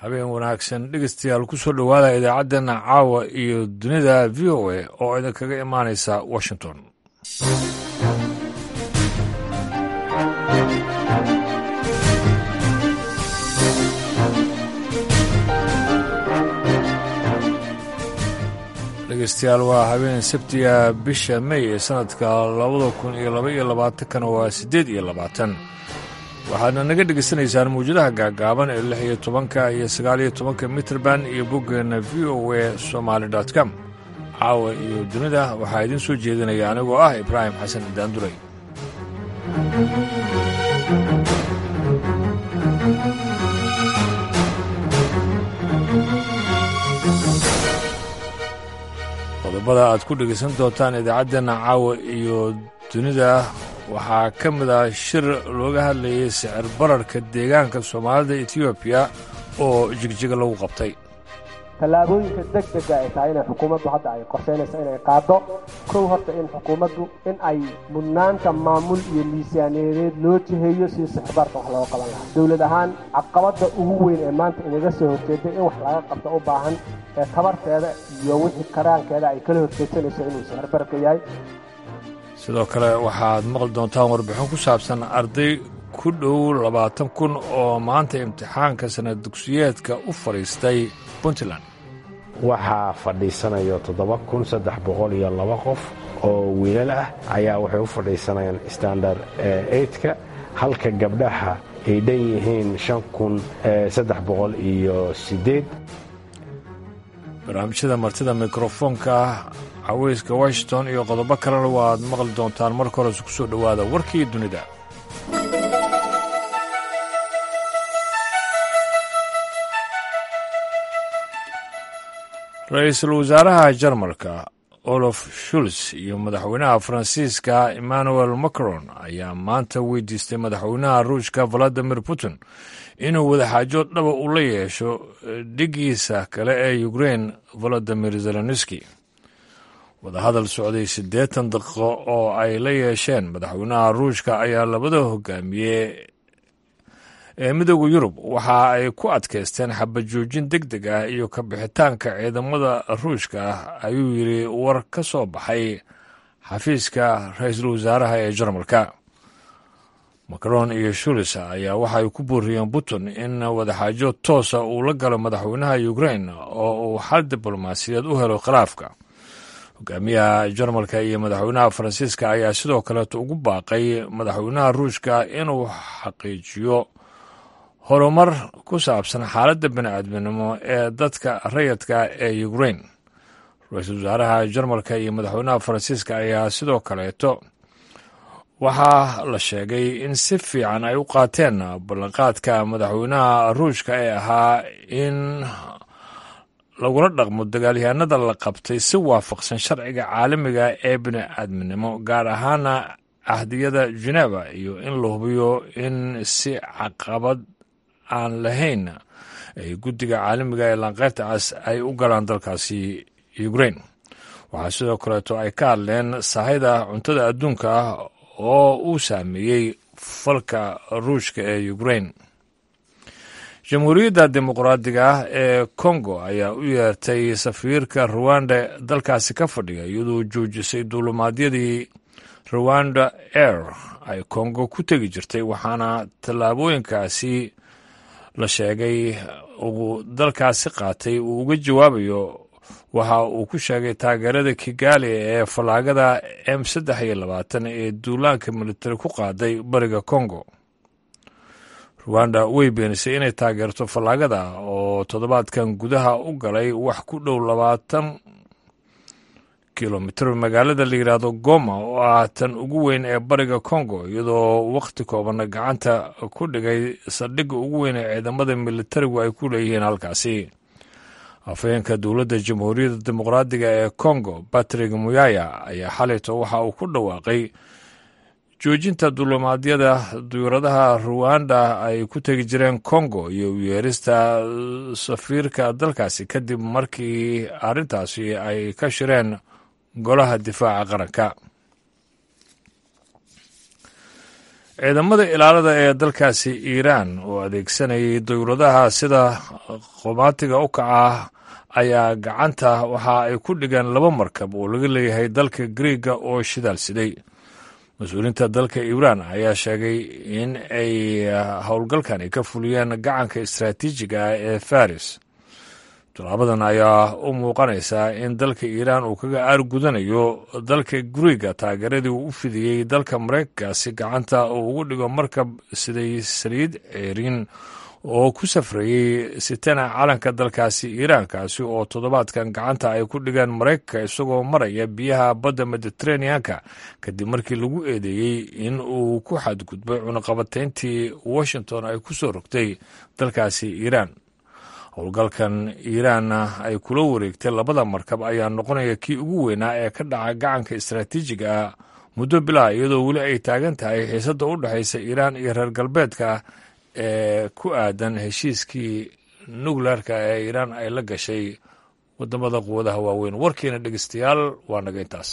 habeen wanaagsan dhegeystayaal ku soo dhowaada idaacaddeenna caawa iyo dunida v o a oo idinkaga imaanaysa washington dhegeystayaal waa habeen sabtiga bisha may ee sanadka labada kun iyo laba iyo labaatankana waa siddeed iyo labaatan waxaadna naga dhegaysanaysaan mawjadaha gaagaaban ee lix iyo tobanka iyo sagaal iyo tobanka mitrband iyo boggeenna v o a somaali dot com caawa iyo dunida waxaa idiin soo jeedinaya anigoo ah ibraahim xasan daanduray qodobada aad ku dhegaysan doontaan idaacaddeenna caawa iyo dunida waxaa ka mid ah shir looga hadlayay sicir bararka deegaanka soomaalida etoobiya oo jigjiga lagu qabtay tallaabooyinka deg dega ay tahay inay xukuumaddu hadda ay qorshaynayso inay qaaddo kow horta in xukuumaddu in ay mudnaanta maamul iyo miisaaniyadeed loo jiheeyo si sixirbarka wax looga qaban lahaa dowlad ahaan caqabadda ugu weyn ee maanta inaga soo horjeeda in wax laga qabto u baahan ee tabarteeda iyo wixii karaankeeda ay kala horjeedsanayso inuu sixirbarka yahay sidoo kale waxaad maqli doontaan warbixin ku saabsan arday ku dhow labaatan kun oo maanta imtixaanka sanad dugsiyeedka u fadhiistay puntland waxaa fadhiisanayo toddoba kun saddex boqol iyo laba qof oo wiilal ah ayaa waxay u fadhiisanayaan standard eidka halka gabdhaha ay dhan yihiin shan kun saddex boqol iyo siddeed barnaamijyada martida mikrofoonka caweyska washington iyo qodobo kalena waaad maqli doontaan marka horese ku soo dhowaada warkii dunida ra-iisul wasaaraha jarmalka olof shuls iyo madaxweynaha faransiiska emmanuel macron ayaa maanta weydiistay madaxweynaha ruushka valadimir putin inuu wadaxaajo dhaba u la yeesho dhigiisa kale ee ukrein valadimir zelenski wadahadal socday siddeetan daqiiqo oo ay la yeesheen madaxweynaha ruushka ayaa labada hogaamiye ee midooda yurub waxa ay ku adkaysteen xabajoojin deg deg ah iyo ka bixitaanka ciidamada ruushka ah ayuu yidhi war ka soo baxay xafiiska ra-iisul wasaaraha ee jarmalka macron iyo shulis ayaa waxaay ku booriyeen putin in wadaxaajo toosa uu la galo madaxweynaha ukrein oo uu xal diblomaasiyaed u helo khilaafka hogaamiyaha jarmalka iyo madaxweynaha faransiiska ayaa sidoo kaleeto ugu baaqay madaxweynaha ruushka inuu xaqiijiyo horumar ku saabsan xaaladda bini'aadminimo ee dadka rayadka ee ukrein ra-iisul wasaaraha jarmalka iyo madaxweynaha faransiiska ayaa sidoo kaleeto waxaa la sheegay in si fiican ay u qaateen ballanqaadka madaxweynaha ruushka ee ahaa in lagula dhaqmo dagaalyahanada la qabtay si waafaqsan sharciga caalamiga ee bini'aadminimo gaar ahaana ahdiyada geneva iyo in la hubiyo in si caqabad aan lahayn ay guddiga caalamiga ee lanqeyrta cas ay u galaan dalkaasi ukrein waxaa sidoo kaleeto ay ka hadleen sahayda cuntada adduunka ah oo uu saameeyey falka ruushka ee ukrein jamhuuriyadda dimuqraadiga ah ee kongo ayaa u yeertay safiirka ruwanda dalkaasi ka fadhiya iyadoo joojisay duulumaadyadii ruwanda air ay kongo ku tegi jirtay waxaana tallaabooyinkaasi la sheegay uu dalkaasi qaatay uu uga jawaabayo waxa uu ku sheegay taageerada kigaali ee fallaagada m saddex iyo labaatan ee duulaanka militari ku qaaday bariga kongo ruwanda way beenisay inay taageerto fallaagada oo toddobaadkan gudaha u galay wax ku dhow labaatan kilomitir magaalada la yidhaahdo goma oo ah tan ugu weyn ee bariga kongo iyadoo wakhti koobanna gacanta ku dhigay saldhigga ugu weyn ee ciidamada militarigu ay ku leeyihiin halkaasi afhayeenka dowladda jamhuuriyadda dimuqraadiga ee kongo batrick muyaya ayaa xalayto waxa uu ku dhawaaqay joojinta dulimaadyada duyuradaha ruwanda ay ku tegi jireen kongo iyo uyeerista safiirka dalkaasi kadib markii arrintaasi ay ka shireen golaha difaaca qaranka ciidamada ilaalada ee dalkaasi iiraan oo adeegsanayay dowladaha sida qomaatiga u kaca ayaa gacanta waxa ay ku dhigeen laba markab oo laga leeyahay dalka griiga oo shidaal siday mas-uuliyiinta dalka iiraan ayaa sheegay in ay howlgalkani ka fuliyeen gacanka istaraatiijiga ah ee faris tallaabadan ayaa u muuqanaysaa in dalka iiraan uu kaga aargudanayo dalka guriga taageeradii uu u fidiyey dalka mareykankaasi gacanta uu ugu dhigo markab siday saliid ceerin oo ku safrayey sitana calanka dalkaasi iiraankaasi oo toddobaadkan gacanta ay ku dhigeen maraykanka isagoo maraya biyaha badda mediteraneanka kadib markii lagu eedeeyey in uu ku xadgudbay cunaqabatayntii washington ay ku soo rogtay dalkaasi iiraan howlgalkan iiraanna ay kula wareegtay labada markab ayaa noqonaya kii ugu weynaa ee ka dhaca gacanka istaraatiijiga ah muddo bilaa iyadoo weli ay taagan tahay xiisadda u dhexaysa iiraan iyo reer galbeedka ee ku aadan heshiiskii nukleerka ee iiraan ay la gashay wadamada quwadaha waaweyn warkiina dhegeystayaal waa naga intaas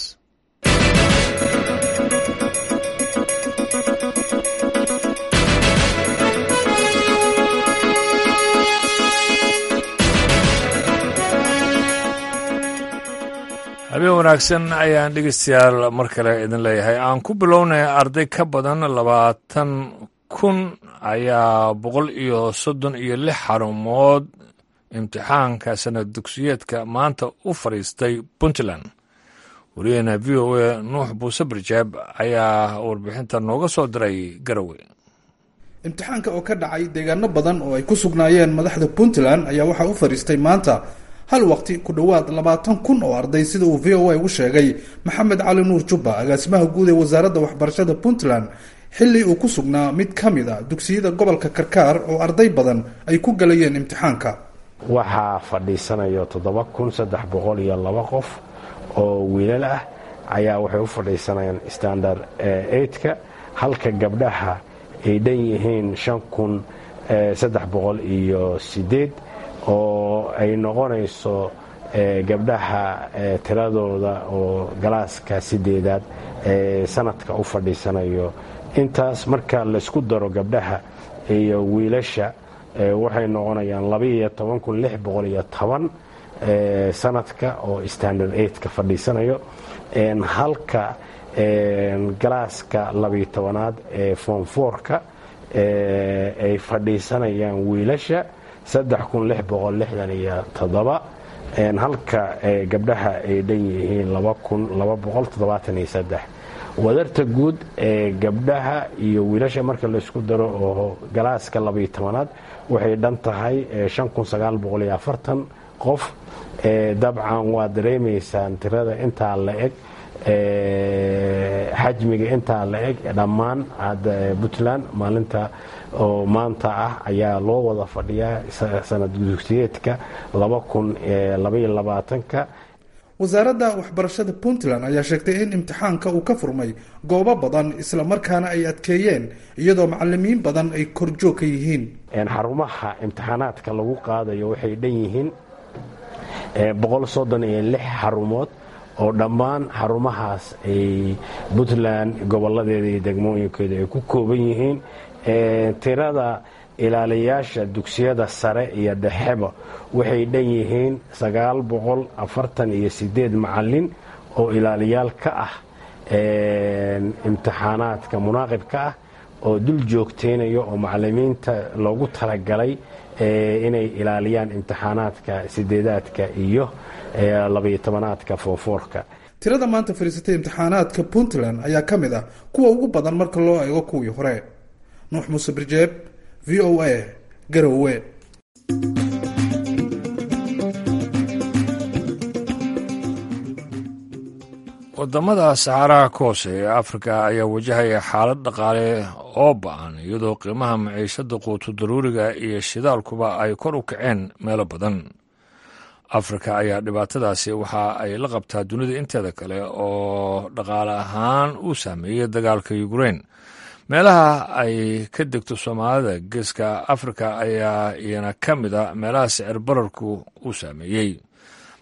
habeen wanaagsan ayaan dhegeystayaal mar kale idin leeyahay aan ku bilownay arday ka badan labaatan kun ayaa boqol iyo soddon iyo lix xarumood imtixaanka sanad dugsiyeedka maanta u fadhiistay puntland wariyaheena v o a nuux buuse barjaab ayaa warbixinta nooga soo diray garowe imtixaanka oo ka dhacay deegaano badan oo ay ku sugnaayeen madaxda puntland ayaa waxaa u fadhiistay maanta hal waqti ku dhowaad labaatan kun oo arday sida uu v o a ugu sheegay maxamed cali nuur jubba agaasimaha guud ee wasaaradda waxbarashada puntland xilli uu ku sugnaa mid ka mid a dugsiyada gobolka karkaar oo arday badan ay ku galayeen imtixaanka waxaa fadhiisanayo toddoba kun saddex boqol iyo laba qof oo wiilal ah ayaa waxay u fadhiisanayaan standard eidka halka gabdhaha ay dhan yihiin shan kun saddex boqol iyo sideed oo ay noqonayso gabdhaha tiradooda oo galaaska sideedaad ee sanadka u fadhiisanayo intaas marka laysku daro gabdhaha iyo wiilasha waxay noqonayaan labaiyo toban kun lix boqol iyo toban sanadka oo standard eidka fadhiisanayo halka galaaska labiyo tobanaad ee foomfoorka ay fadhiisanayaan wiilasha saddex kun lix boqol lixdan iyo toddoba halka gabdhaha ay dhan yihiin laba kun laba boqol toddobaatan iyo saddex wadarta guud ee gabdhaha iyo wiilasha marka laysku daro oo galaaska labaiyo tobanaad waxay dhan tahay shan kun sagaal boqol iyo afartan qof dabcan waad dareemaysaan tirada intaa la eg xajmiga intaa la eg dhammaan puntland maalinta oo maanta ah ayaa loo wada fadhiyaa sanad dugsiyeedka laba kun labaiyo labaatanka wasaaradda waxbarashada puntland ayaa sheegtay in imtixaanka uu ka furmay goobo badan islamarkaana ay adkeeyeen iyadoo macalimiin badan ay korjoog ka yihiin xarumaha imtixaanaadka lagu qaadayo waxay dhan yihiin boqol soddon iyo lix xarumood oo dhammaan xarumahaas ay puntland goboladeeda iyo degmooyinkeeda ay ku kooban yihiin tirada ilaaliyaasha dugsiyada sare iyo dhexeba waxay dhan yihiin sagaal boqol afartan iyo sideed macalin oo ilaaliyaal ka ah imtixaanaadka munaaqibka ah oo dul joogteynayo oo macalimiinta loogu talagalay inay ilaaliyaan imtixaanaadka sideedaadka iyo labayo tobanaadka foonfoorka tirada maanta fadhiisatay imtixaanaadka puntland ayaa ka mid ah kuwa ugu badan marka loo eego kuwii hore nuux muuse birjeeb v o a garowe wadamada saxaaraha ka hoose ee afrika ayaa wajahaya xaalad dhaqaale oo ba-an iyadoo qiimaha maciishada quutu daruuriga iyo shidaalkuba ay kor u kaceen meelo badan afrika ayaa dhibaatadaasi waxa ay la qabtaa dunida inteeda kale oo dhaqaale ahaan uu saameeyey dagaalka ukrein meelaha ay ka degto soomaalida geeska afrika ayaa iyana ka mid a meelaha sicir bararku uu saameeyey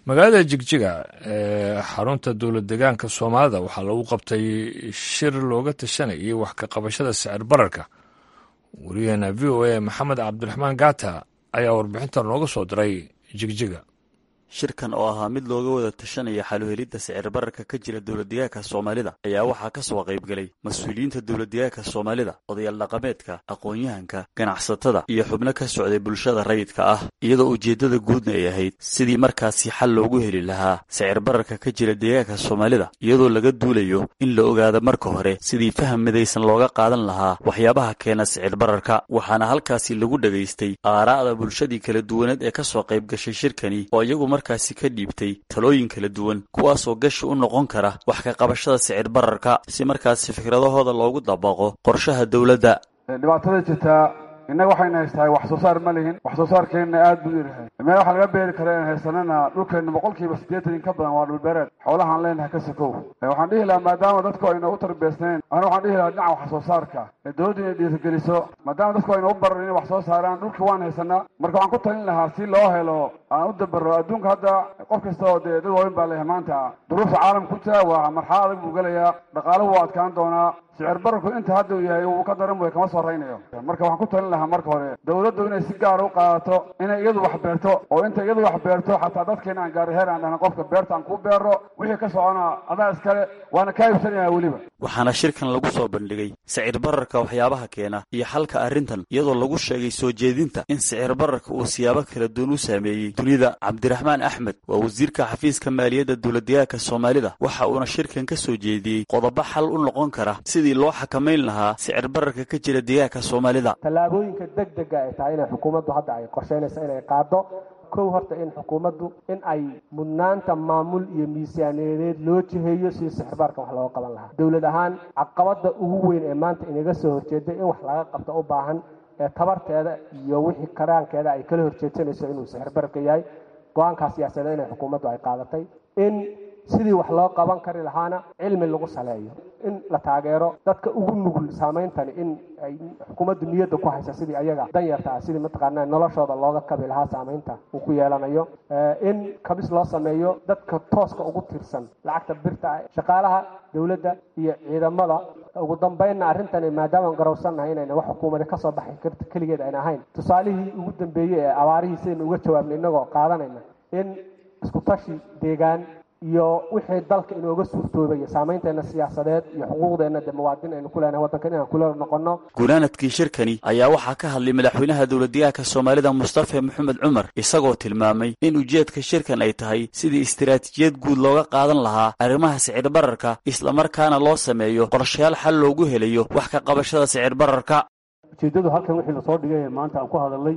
magaalada jigjiga ee xarunta dowlad degaanka soomaalida waxaa lagu qabtay shir looga tashanayay wax ka qabashada sicir bararka wariyaheena v o a maxamed cabdiraxmaan gaata ayaa warbixintan nooga soo diray jigjiga shirkan oo ahaa mid looga wada tashanaya xaluhelidda sicir bararka ka jira dowladdegaanka soomaalida ayaa waxaa ka soo qaybgelay mas-uuliyiinta dowladdegaanka soomaalida odayaal dhaqameedka aqoon-yahanka ganacsatada iyo xubno ka socday bulshada rayidka ah iyadoo ujeeddada guudna ay ahayd sidii markaasi xal loogu heli lahaa sicir bararka ka jira deegaanka soomaalida iyadoo laga duulayo in la ogaado marka hore sidii faham midaysan looga qaadan lahaa waxyaabaha keena sicir bararka waxaana halkaasi lagu dhegaystay aaraa'da bulshadii kala duwaneed ee ka soo qayb gashay shirkani oo iyagu markaasi ka dhiibtay talooyin kala duwan kuwaasoo gashi u noqon kara wax ka qabashada sicir bararka si markaasi fikradahooda loogu dabaqo qorshaha dowladda dhibaatada jirtaa innaga waxayna haystahay wax soo saar ma lihin wax soo saarkeenna aad buu yarahay meel waxaa laga beeri kara in haysanana dhulkeenna boqolkiiba siddeetan in ka badan waa dhulbeereed xoolahaan leenahay ka sakow waxaan dhihi lahaa maadaama dadku ayna u tarbiyaysnayn ana waxaan dhihi lahaa dhinaca wax soo saarka ee dowladdu inay dhiirigeliso maadaama dadku ayna u baran inay wax soo saaraan dhulka waan haysanaa marka waxaan ku talin lahaa si loo helo aan u dabaro adduunka hadda qof kasta oo dee dad waaweyn baa leeyahay maanta duruufta caalamka ku jira waa marxalad adag buu gelayaa dhaqaaluhu waa adkaan doonaa sicir bararku inta hadda uu yahay uu ka daran way kama soo raynayo marka waxaan ku talin lahaa marka hore dowladdu inay si gaara u qaadato inay iyadu wax beerto oo inta iyadu wax beerto xataa dadkeena aan gaari heer aan dhahna qofka beerta aan kuu beero wixii ka socona adaa iskale waana kaa iibsanayaa weliba waxaana shirkan lagu soo bandhigay sicir bararka waxyaabaha keena iyo xalka arrintan iyadoo lagu sheegay soo jeedinta in sicir bararka uu siyaabo kala duwan u saameeyey dunida cabdiraxmaan axmed waa wasiirka xafiiska maaliyadda dowladdegaanka soomaalida waxa uuna shirkan ka soo jeediyey qodobo xal u noqon kara sidii loo xakamayn lahaa sicir bararka ka jira deegaanka soomaalida tallaabooyinka deg dega ay tahay inay xukuumaddu hadda ay qorsheynaysa inay qaado kow horta in xukuumaddu in ay mudnaanta maamul iyo miisaaniyadeed loo jiheeyo si sixirbaarka wax looga qaban lahaa dowlad ahaan caqabada ugu weyn ee maanta inaga soo horjeeday in wax laga qabto u baahan ee tabarteeda iyo wixii karaankeeda ay kala horjeedsanayso inuu sixirbararka yahay go-aankaa siyaasadeed inay xukuumaddu ay qaadatay in sidii wax loo qaban kari lahaana cilmi lagu saleeyo in la taageero dadka ugu nugul saameyntani in ay xukuumaddu niyadda ku haysa sidii ayaga danyarta ah sidii mataqaanaa noloshooda looga kabi lahaa saameynta uu ku yeelanayo in kabis loo sameeyo dadka tooska ugu tirsan lacagta birta ah shaqaalaha dowladda iyo ciidamada ugu dambeynna arrintani maadaama garowsannahay inayna wax xukuumada ka soo baxi karta keligeed ayna ahayn tusaalihii ugu dambeeyey ee abaarihii sidaynu uga jawaabna innagoo qaadanayna in isku tashi deegaan iyo wixii dalka inooga suurtoobaya saameynteenna siyaasadeed iyo xuquuqdeenna dee muwaadin aynu ku leenahay waddankan inaan kula noqono gunaanadkii shirkani ayaa waxaa ka hadlay madaxweynaha dowladdegaanka soomaalida mustafa maxamed cumar isagoo tilmaamay in ujeedka shirkan ay tahay sidii istiraatiijiyad guud looga qaadan lahaa arrimaha sicir bararka islamarkaana loo sameeyo qorshayaal xal loogu helayo wax ka qabashada sicir bararka ujeeddadu halkan wixii lasoo dhigay maanta aan ku hadalnay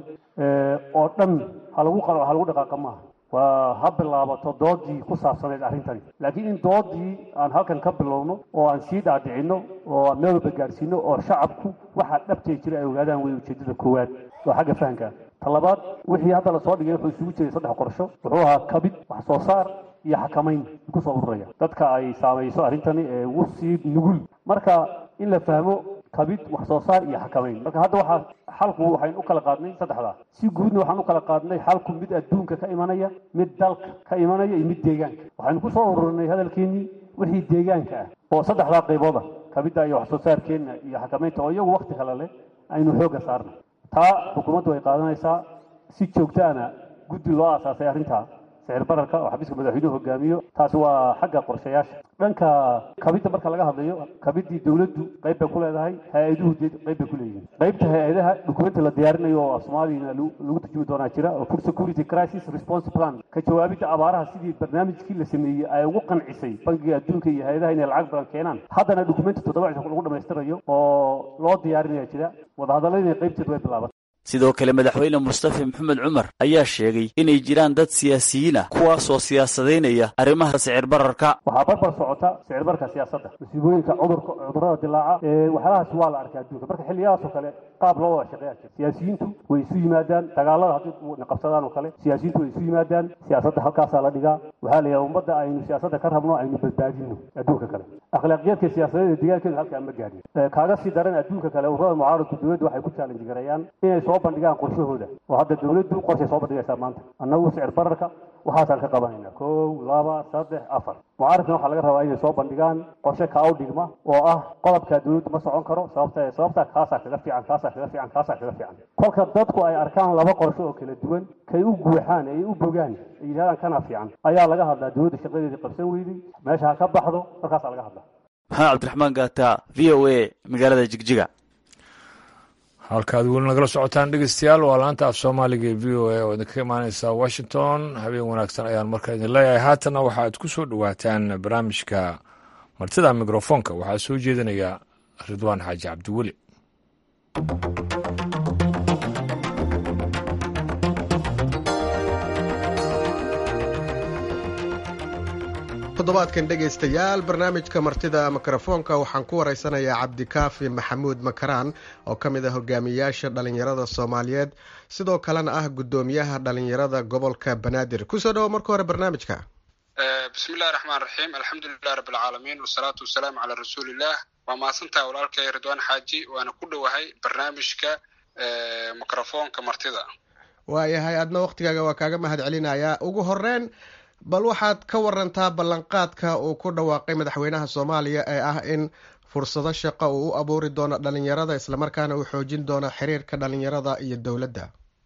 oo dhan halagu ha lagu dhaqaaqa maaha waa ha bilaabato doodii ku saabsanayd arrintani laakiin in doodii aan halkan ka bilowno oo aan sii dhaadhicinno oo aan meel walba gaadhsiino oo shacabku waxaa dhabtay jira ay ogaadaan wey ujeeddada koowaad waa xagga fahanka talabaad wixii hadda lasoo dhigay wuxuu isugu jiray saddex qorsho wuxuu ahaa kabid wax soo saar iyo xakamayn kusoo ururaya dadka ay saamayso arrintani ee ugu sii nugul marka in la fahmo kabid wax soo saar iyo xakamayn marka hadda waxaa xalku waxaynu u kala qaadnay saddexdaa si guudna waxaan u kala qaadnay xalku mid adduunka ka imanaya mid dalka ka imanaya iyo mid deegaanka waxaynu kusoo ururinay hadalkeenii wixii deegaanka ah oo saddexdaa qaybooda kabidda iyo wax soo saarkeenna iyo xakamaynta oo iyagu wakti kale leh aynu xoogga saarnay taa xukuumaddu ay qaadanaysaa si joogtaana guddi loo aasaasay arrintaa sicir bararka oo xafiiska madaxweynuhu hogaamiyo taasi waa xagga qorshayaasha dhanka kabidda marka laga hadlayo kabiddii dowladdu qayb bay ku leedahay hay-aduhu dee qayb bay ku leeyihiin qaybta hay-adaha dukumenti la diyaarinayo oo soomaaliyana lagu turjumi doonaa jira oo food security crisis response plan ka jawaabidda abaaraha sidii barnaamijkii la sameeyey ay ugu qancisay bangiga adduunka iyo hay-adaha inay lacag badan keenaan haddana dukumenti toddoba cisho lagu dhammaystirayo oo loo diyaarinaya jira wadahadalladii qaybteedu way bilaabatay sidoo kale madaxweyne mustafa maxamed cumar ayaa sheegay inay jiraan dad siyaasiyiin ah kuwaasoo siyaasadaynaya arrimaha sicir bararka waxaa barbar socota sicir bararka siyaasadda masiibooyinka cudurka cudurrada dilaaca waxyaalahaas waa la arkay adduunka marka xilliyahaas oo kale qaab loo wada shaqeeya jira siyaasiyiintu way isu yimaadaan dagaalada haddii qabsadaan oo kale siyaasiyiintu way isu yimaadaan siyaasadda halkaasaa la dhigaa waxaa la yidhaha ummadda aynu siyaasadda ka rabno aynu badbaadino adduunka kale akhlaaqiyaadka siyaasadeed ee deegaankeedu halkaa ma gaadhin kaaga sii daran adduunka kale ururada mucaaradku dowladda waxay ku challenge gareeyaan inay soo bandhigaan qorshahooda oo hadda dawladdu qorshay soo bandhigaysaa maanta annagu sicir bararka waxaasaan ka qabanayna kow laba saddex afar mucaaridkana waxaa laga rabaa inay soo bandhigaan qorshe kaa u dhigma oo ah qodobkaa dawladdu ma socon karo sababta sababtaa kaasaa kaga fiican kaasaa kaga fiican kaasaa kaga fiican kolka dadku ay arkaan laba qorshe oo kala duwan kay u guuxaan ay u bogaan ay yidhahdaan kana fiican ayaa laga hadlaa dawladda shaqadeedii qabsan weyday meesha ha ka baxdo markaasaa laga hadlaa maxamed cabdiraxmaan gaata v o a magaalada jigjiga halkaad weli nagala socotaan dhegeystayaal waa laanta af soomaaliga ee v o a oo idinkaga imaaneysa washington habeen wanaagsan ayaan markaa idin leeyahay haatanna waxaad ku soo dhowaataan barnaamijka martida mikrofoonka waxaa soo jeedinaya ridwaan xaaji cabdiweli toddobaadkan dhegaystayaal barnaamijka martida mikrofoonka waxaan ku waraysanayaa cabdikaafi maxamuud makaraan oo ka mid ah hogaamiyayaasha dhalinyarada soomaaliyeed sidoo kalena ah guddoomiyaha dhalinyarada gobolka banaadir kusoo dhawo marka hore barnaamijka bismillahi raxmaan raxiim alxamdulilah rabbilcaalamiin wasalaatu wasalaamu calaa rasuuliillah waa mahadsantaha walaalkay ridwaan xaaji waana ku dhowahay barnaamijka mikrofoonka martida waayahay adna waktigaaga waa kaaga mahad celinayaa ugu horeyn bal waxaad ka warantaa ballanqaadka uu ku dhawaaqay madaxweynaha soomaaliya ee ah in fursado shaqo uu u abuuri doono dhalinyarada islamarkaana uu xoojin doono xiriirka dhalinyarada iyo dowladda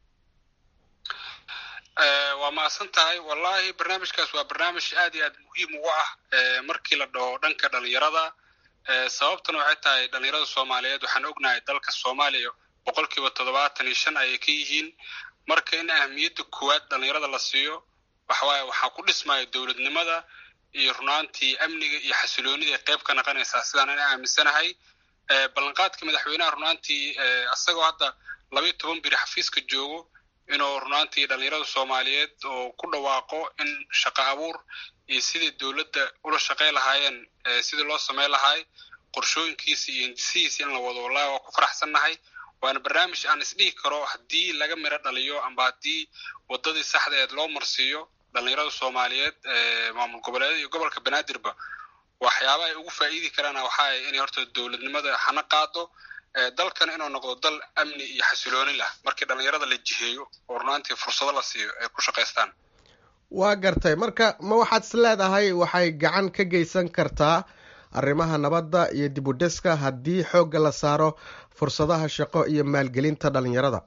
waa mahadsan tahay wallahi barnaamijkaas waa barnaamij aad iyo aad muhiim ugu ah markii la dhaho dhanka dhalinyarada sababtuna waxay tahay dhalinyarada soomaaliyeed waxaan ognahay dalka soomaaliya boqol kiiba toddobaatan iyo shan ayay ka yihiin marka in ahmiyadda koowaad dhalinyarada la siiyo waxawaaye waxaa ku dhismaya dowladnimada iyo runaantii amniga iyo xasiloonida qayb ka naqanaysaa sidaan ana aaminsanahay ballanqaadka madaxweynaha runaantii asagoo hadda labayo toban biri xafiiska joogo inuu runaantii dhalinyarada soomaaliyeed oo ku dhawaaqo in shaqo abuur iyo sidai dowladda ula shaqey lahaayeen sidii loo samey lahaay qorshooyinkiisa iyo hindisihiisa in la wado wallahi waa ku faraxsannahay waana barnaamij aan isdhihi karo haddii laga miro dhaliyo amba haddii waddadii saxdeed loo marsiiyo dhalinyarada soomaaliyeed maamul goboleedyada iyo gobolka banaadirba waxyaaba ay ugu faa'iidi karaan waxaay inay horta dowladnimada hana qaado dalkan inuu noqdo dal amni iyo xasilooni lah markii dhalinyarada la jiheeyo oo runaantii fursado la siiyo ay ku shaqaystaan waa gartay marka ma waxaad is leedahay waxay gacan ka geysan kartaa arrimaha nabadda iyo dib u dhiska haddii xoogga la saaro fursadaha shaqo iyo maalgelinta dhalinyarada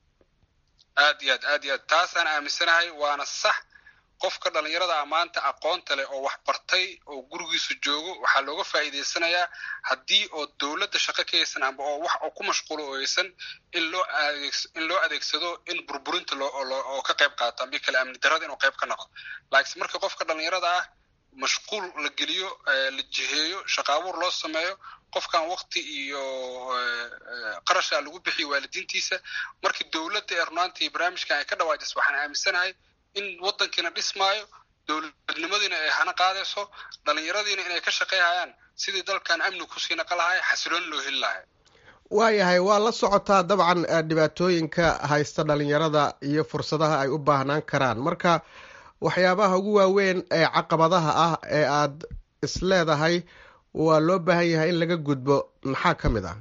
aad iyo aad aad iyo aad taasaan aaminsanahay waana sax qofka dhalinyarada a maanta aqoonta leh oo wax bartay oo gurigiisa joogo waxaa looga faa'iidaysanayaa haddii oo dowladda shaqo ka haysan amba oo wax oo ku mashquulo oo haysan in loo adeeg in loo adeegsado in burburinta loo oo ka qayb qaato ambi kale amni darrada inuu qayb ka noqdo laakiin marka qofka dhalinyarada ah mashquul la geliyo la jiheeyo shaqa abuur loo sameeyo qofkan wakti iyo qarasha lagu bixiyo waalidiintiisa markii dowladda ee runaantii barnaamijkan ay ka dhawaajis waxaan aaminsanahay in waddankiina dhismaayo dowladnimadiina ay hana qaadayso dhalinyaradiina inay ka shaqeyhayaan sidii dalkan amni kusii naqa lahay xasilooni loo heli lahay waayahay waa la socotaa dabcan dhibaatooyinka haysta dhalinyarada iyo fursadaha ay u baahnaan karaan marka waxyaabaha ugu waaweyn ee caqabadaha ah ee aad isleedahay waa loo baahan yahay in laga gudbo maxaa ka mid ah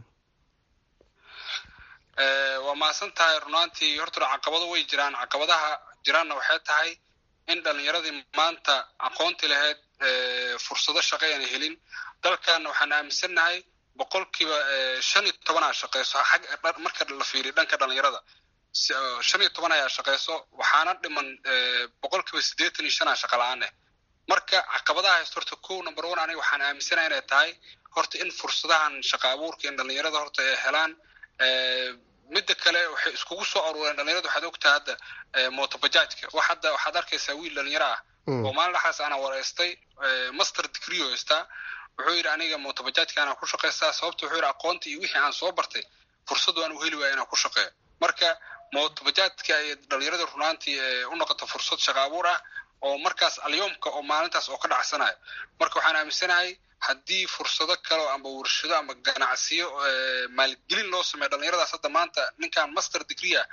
waa mahadsan tahay runaantii horta caqabado way jiraan caqabadaha jiraanna waxay tahay in dhalinyaradii maanta aqoonti lahayd fursado shaqo ayna helin dalkanna waxaan aaminsannahay boqolkiiba shan iyo tobanaa shaqeyso xag marka la fiiriyo dhanka dhalinyarada shan iyo toban ayaa shaqeyso waxaana dhiman boqolkiiba siddeetan iyo shanaa shaqa la-aaneh marka caqabadaha haysto horta kow number one aniga waxaan aaminsanahay inay tahay horta in fursadahan shaqa abuurka in dhalinyarada horta ay helaan midda kale waxay iskugu soo aruureen dhalinyarada waxaad ogtaha hadda motobajaajka wax hadda waxaad arkaysaa wiil dhalinyaro ah oo maalin dhaxaas ana wareystay master degree oo haystaa wuxuu yidhi aniga motobajaajka anaa ku shaqaystaa sababta wuxuu yidhi aqoonta iyo wixii aan soo bartay fursad waan u heli waaya inaan ku shaqeeyo marka motobajaajka ay dhalinyarada runaantii u noqoto fursad shaqa abuur ah oo markaas alyoomka oo maalintaas oo ka dhacsanayo marka waxaan aaminsanahay haddii fursado kale amba warshado amba ganacsiyo maalgelin loo sameeyo dhalinyaradaas hadda maanta ninkan master degree ah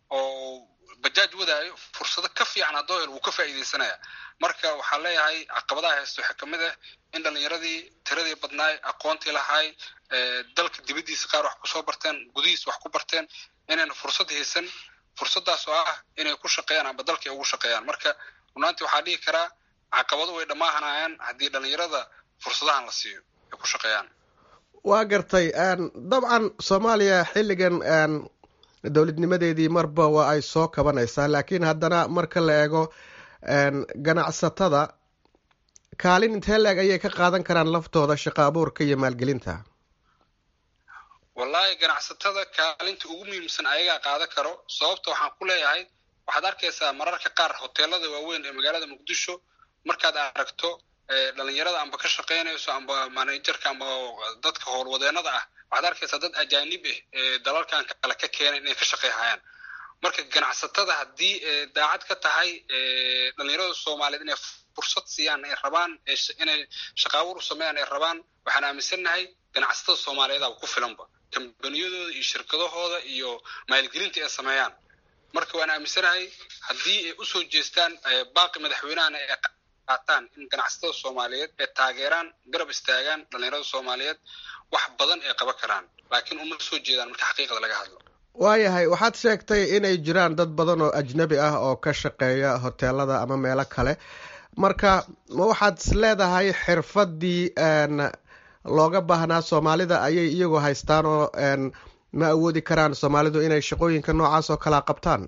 oo bajaaj wadaayo fursado ka fiican haddoo hel wuu ka faa'iidaysanaya marka waxaan leeyahay caqabadaha haysta waxaa kamid ah in dhalinyaradii tiradii badnaay aqoontii lahaay dalka dibaddiisa qaar wax kusoo barteen gudihiisa wax ku barteen inayna fursad haysan fursadaas oo ah inay ku shaqeeyaan amba dalkay ugu shaqeeyaan marka runaantii waxaa dhihi karaa caqabado way dhammaahanayaan haddii dhalinyarada fursadahan la siiyo ay ku shaqeeyaan waa gartay dabcan soomaaliya xilligan dowladnimadeedii marba waa ay soo kabanaysaa laakiin haddana marka la eego ganacsatada kaalin intee leeg ayay ka qaadan karaan laftooda shaqo abuurka iyo maalgelinta wallaahi ganacsatada kaalinta ugu muhiimsan ayagaa qaadan karo sababta waxaan ku leeyahay waxaad arkaysaa mararka qaar hoteelada waaweyn ee magaalada muqdisho markaad aragto dhalinyarada amba ka shaqaynayso amba manajerka amba dadka howlwadeenada ah waxaad arkaysaa dad ajaanib ah ee dalalkan kale ka keenay inay ka shaqeyhayaan marka ganacsatada haddii daacad ka tahay dhalinyarada soomaaliyeed inay fursad siiyaan ay rabaan inay shaqaawur u sameeyaan ay rabaan waxaan aaminsannahay ganacsatada soomaaliyeedaba ku filanba kambaniyadooda iyo shirkadahooda iyo maalgelinta ay sameeyaan marka waan aaminsanahay haddii ay usoo jeestaan baaqi madaxweynahana ay qaataan in ganacsatada soomaaliyeed ay taageeraan garab istaagaan dhalinyarada soomaaliyeed wax badan ay qaban karaan laakiin uma soo jeedaan marka xaqiiqda laga hadlo waayahay waxaad sheegtay inay jiraan dad badan oo ajnabi ah oo ka shaqeeya hoteelada ama meelo kale marka ma waxaad is leedahay xirfadii looga baahnaa soomaalida ayay iyagu haystaan oo ma awoodi karaan soomaalidu inay shaqooyinka noocaas oo kalea qabtaan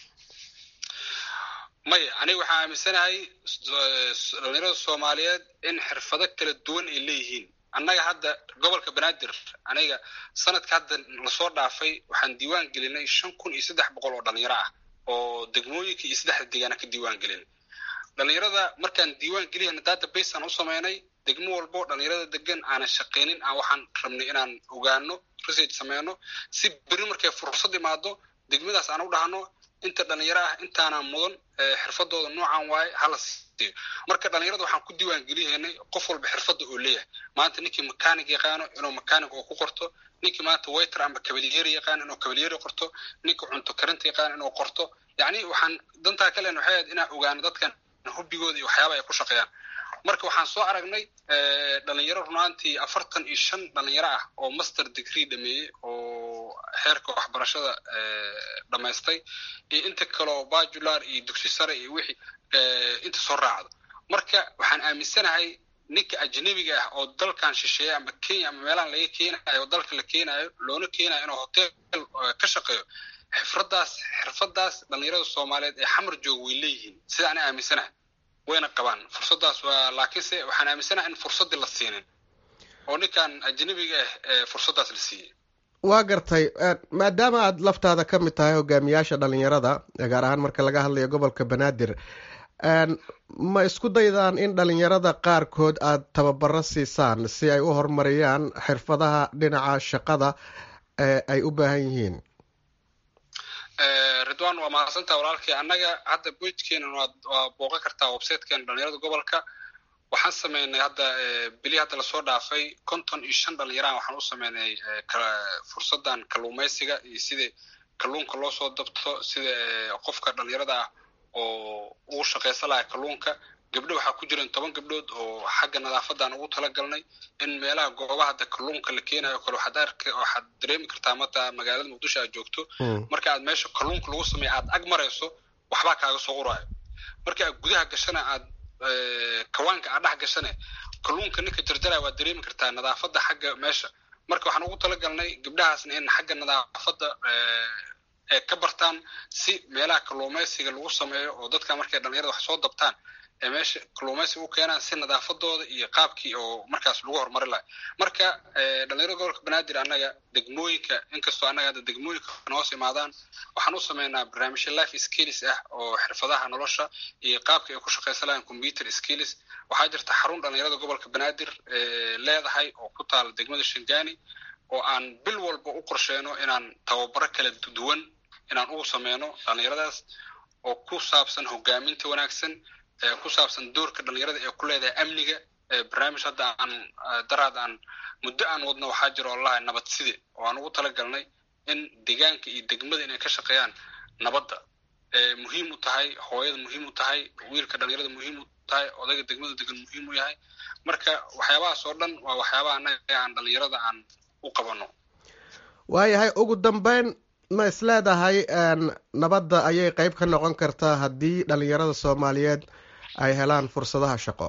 maya aniga waxaan aaminsanahay dhalinyarada soomaaliyeed in xirfado kala duwan ay leeyihiin annaga hadda gobolka banaadir aniga sanadka hadda lasoo dhaafay waxaan diiwaan gelinay shan kun iyo saddex boqol oo dhalinyaro ah oo degmooyinka iyo saddexda deegaana ka diiwaan gelin dhalinyarada markaan diiwaan geliyana database aan u sameynay degmo walbo dhalinyarada degan aanan shaqaynin aan waxaan rabnay inaan ogaano research sameyno si beri markay fursad imaado degmadaas aan u dhahno inta dhalinyaro ah intaanaan mudan xirfadooda noocan waaye hala siiyo marka dhalinyarada waxaan ku diiwaan geliyaynay qof walba xirfadda oo leeyahay maanta ninkii mechanic yaqaano inuu mechanic oo ku qorto ninkii maanta waiter amba kabalyeeri yaqaano inuu kabalyeeri qorto ninkii cunto karinta yaqaano inuu qorto yacni waxaan dantaa kalen waxay ahayd inaan ogaano dadkan hubbigooda iyo waxyaaba ay ku shaqeeyaan marka waxaan soo aragnay dhalinyaro runaantii afartan iyo shan dhalinyaro ah oo master degree dhameeyey oo xeerka waxbarashada dhammaystay iyo inta kaleo bajular iyo dugsi sare iyo wixii inta soo raacdo marka waxaan aaminsanahay ninka ajnabiga ah oo dalkan shisheeya ama kenya ama meelahan laga keenayo oo dalka la keenayo loona keenayo inuu hotel ka shaqeeyo xifradaas xirfadaas dhalinyarada soomaaliyeed ee xamar jooga way leeyihiin sida ana aaminsanahay wayna qabaan fursadaas waa laakiinse waxaan aaminsanaha in fursaddii la siinin oo ninkan ajnabiga ah ee fursaddaas la siiyey waa gartay maadaama aad laftaada ka mid tahay hogaamiyaasha dhalinyarada gaar ahaan marka laga hadlayo gobolka banaadir ma isku daydaan in dhalinyarada qaarkood aad tababaro siisaan si ay u horumariyaan xirfadaha dhinaca shaqada ee ay u baahan yihiin ridwan waa mahadsantaha walaalkii annaga hadda boydkeena waa booqan kartaa websitekeena dhalinyarada gobolka waxaan sameynay hadda bili hadda lasoo dhaafay konton iyo shan dhalinyarahan waxaan u sameynay fursadan kalluumaysiga iyo sida kalluunka loo soo dabto sida qofka dhalinyarada ah oo ugu shaqaysan laha kalluunka gabdho waxaa ku jiran toban gabdhood oo xagga nadaafadan ugu talagalnay in meelaha goobaha hadda kalluunka la keenayo kale waxaad ark waxaad dareemi kartaa mata magaalada muqdisho aad joogto marka aad meesha kalluunka lagu sameeya aad ag marayso waxbaa kaaga soo uraayo marka aad gudaha gashana aad kawaanka aad dhex gashane kalluunka ninka jarjaraya waad dareemi kartaa nadaafadda xagga meesha marka waxaan ugu talagalnay gabdhahaasna in xagga nadaafadda ee ka bartaan si meelaha kalluumaysiga lagu sameeyo oo dadka markay dhalinyarada wax soo dabtaan ee meesha kalluumaysiga u keenaan si nadaafadooda iyo qaabkii oo markaas lagu horumari lahay marka dhalinyarada gobolka banaadir annaga degmooyinka inkastoo annaga hadda degmooyinka noos imaadaan waxaan u sameynaa barnaamijyo life skills ah oo xirfadaha nolosha iyo qaabka ay ku shaqaysan lahayn computer skills waxaa jirta xarun dhalinyarada gobolka banaadir leedahay oo ku taala degmada shangani oo aan bil walba u qorsheyno inaan tababaro kala duwan inaan ugu sameyno dhalinyaradaas oo ku saabsan hogaaminta wanaagsan ku saabsan doorka dhalinyarada ee ku leedahay amniga barnaamij hadda aan daraad aan muddo aan wadno waxaa jira oo lahay nabad side oo aan ugu talagalnay in deegaanka iyo degmada inay ka shaqeeyaan nabadda muhiim u tahay hooyada muhiim u tahay wiilka dhalinyarada muhiim u tahay odayga degmada degan muhiim u yahay marka waxyaabahaas oo dhan waa waxyaabaha annaga aan dhalinyarada aan u qabano waayahay ugu dambeyn ma is leedahay nabadda ayay qeyb ka noqon kartaa haddii dhalinyarada soomaaliyeed ay helaan fursadaha shaqo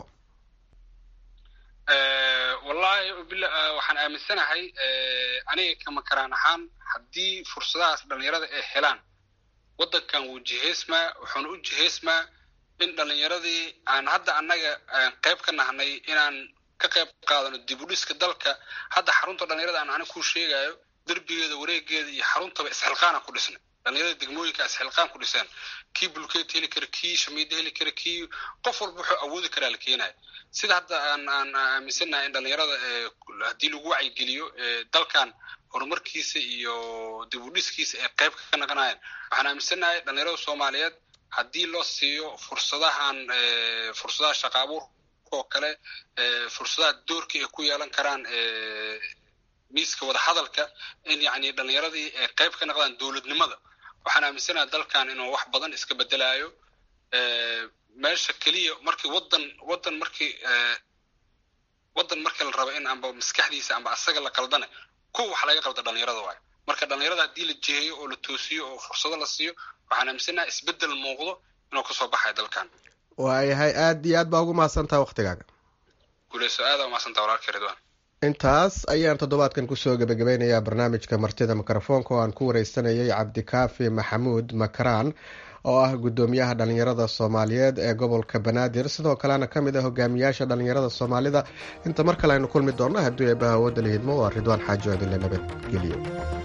wallahi waxaan aaminsanahay aniga kama karaan ahaan haddii fursadahaas dhalinyarada ay helaan waddankan wuu jihaysmaa wuxuuna u jihaysmaa in dhalinyaradii aan hadda annaga qayb ka nahnay inaan ka qayb qaadano dib u dhiska dalka hadda xarunta dhalinyarada aan aniga ku sheegayo derbigeeda wareegeeda iyo xaruntaba isxilqaana ku dhisnay dhalinyarada degmooyinka isxilqaan ku dhiseen kii bulkeet heli kara kii shamiida heli kara kii qof walba wuxuu awoodi karaa la keenaya sida hadda aan aan aaminsannahay in dhalinyarada haddii lagu wacyigeliyo dalkan horumarkiisa iyo dib u dhiskiisa ay qayb ka naqanayaan waxaan aaminsannahay dhalinyarada soomaaliyeed haddii loo siiyo fursadahan fursadaha shaqa abuurka oo kale fursadaha doorka ay ku yeelan karaan miiska wadahadalka in yacni dhalinyaradii ay qayb ka naqdaan dowladnimada waxaan aaminsanaha dalkan inuu wax badan iska bedelaayo meesha keliya markii waddan waddan markii waddan markii la rabo in amba maskaxdiisa amba asaga la qaldana kuwa wax laga qalda dhalinyarada waayo marka dhalinyarada haddii la jiheeyo oo la toosiyo oo fursado la siiyo waxaan aaminsanaha isbeddel muuqdo inuu kasoo baxayo dalkan waayahay aada iyo aad baa ugu mahadsantaha waktigaaga guuleyso aada umahadsantaha walaalka ridwan intaas ayaan toddobaadkan kusoo gebagabeynayaa barnaamijka martida mikrofoonka oo aan ku wareysanayay cabdikaafi maxamuud makaraan oo ah guddoomiyaha dhalinyarada soomaaliyeed ee gobolka banaadir sidoo kalena ka mid ah hogaamiyaasha dhalinyarada soomaalida inta mar kale aynu kulmi doonno hadduu eebbaha awoodda la hidmo waa ridwaan xaajo adinle nabadgeliyo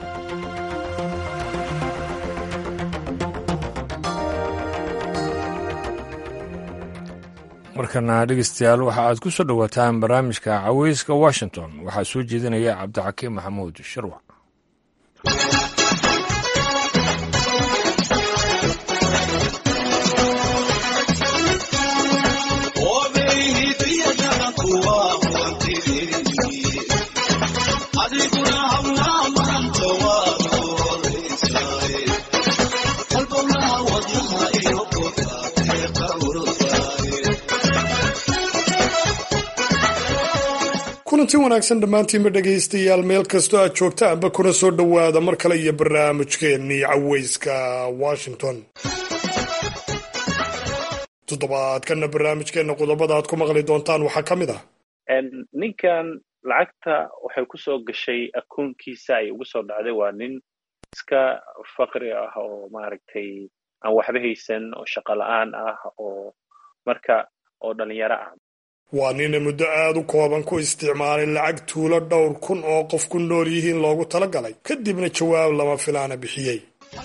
markana dhegeystayaal waxa aad ku soo dhowaataan barnaamijka caweyska washington waxaa soo jeedinaya cabdixakiim maxamuud sharwac kulanti wanaagsan dhammaantiinba dhegaystayaal meel kastoo aad joogtaanba kuna soo dhowaada mar kale iyo barnaamijkeennii caweyska washington toddobaadkana barnaamijkeenna qodobada aad ku maqli doontaan waxaa ka mid ah ninkan lacagta waxay ku soo gashay akoonkiisa ay ugu soo dhacday waa nin iska faqri ah oo maaragtay aan waxba haysan oo shaqo la-aan ah oo marka oo dhalinyaro ah waa nina muddo aada u kooban ku isticmaalay lacag tuulo dhowr kun oo qof ku nool yihiin loogu tala galay kadibna jawaab lama filaana bixiyey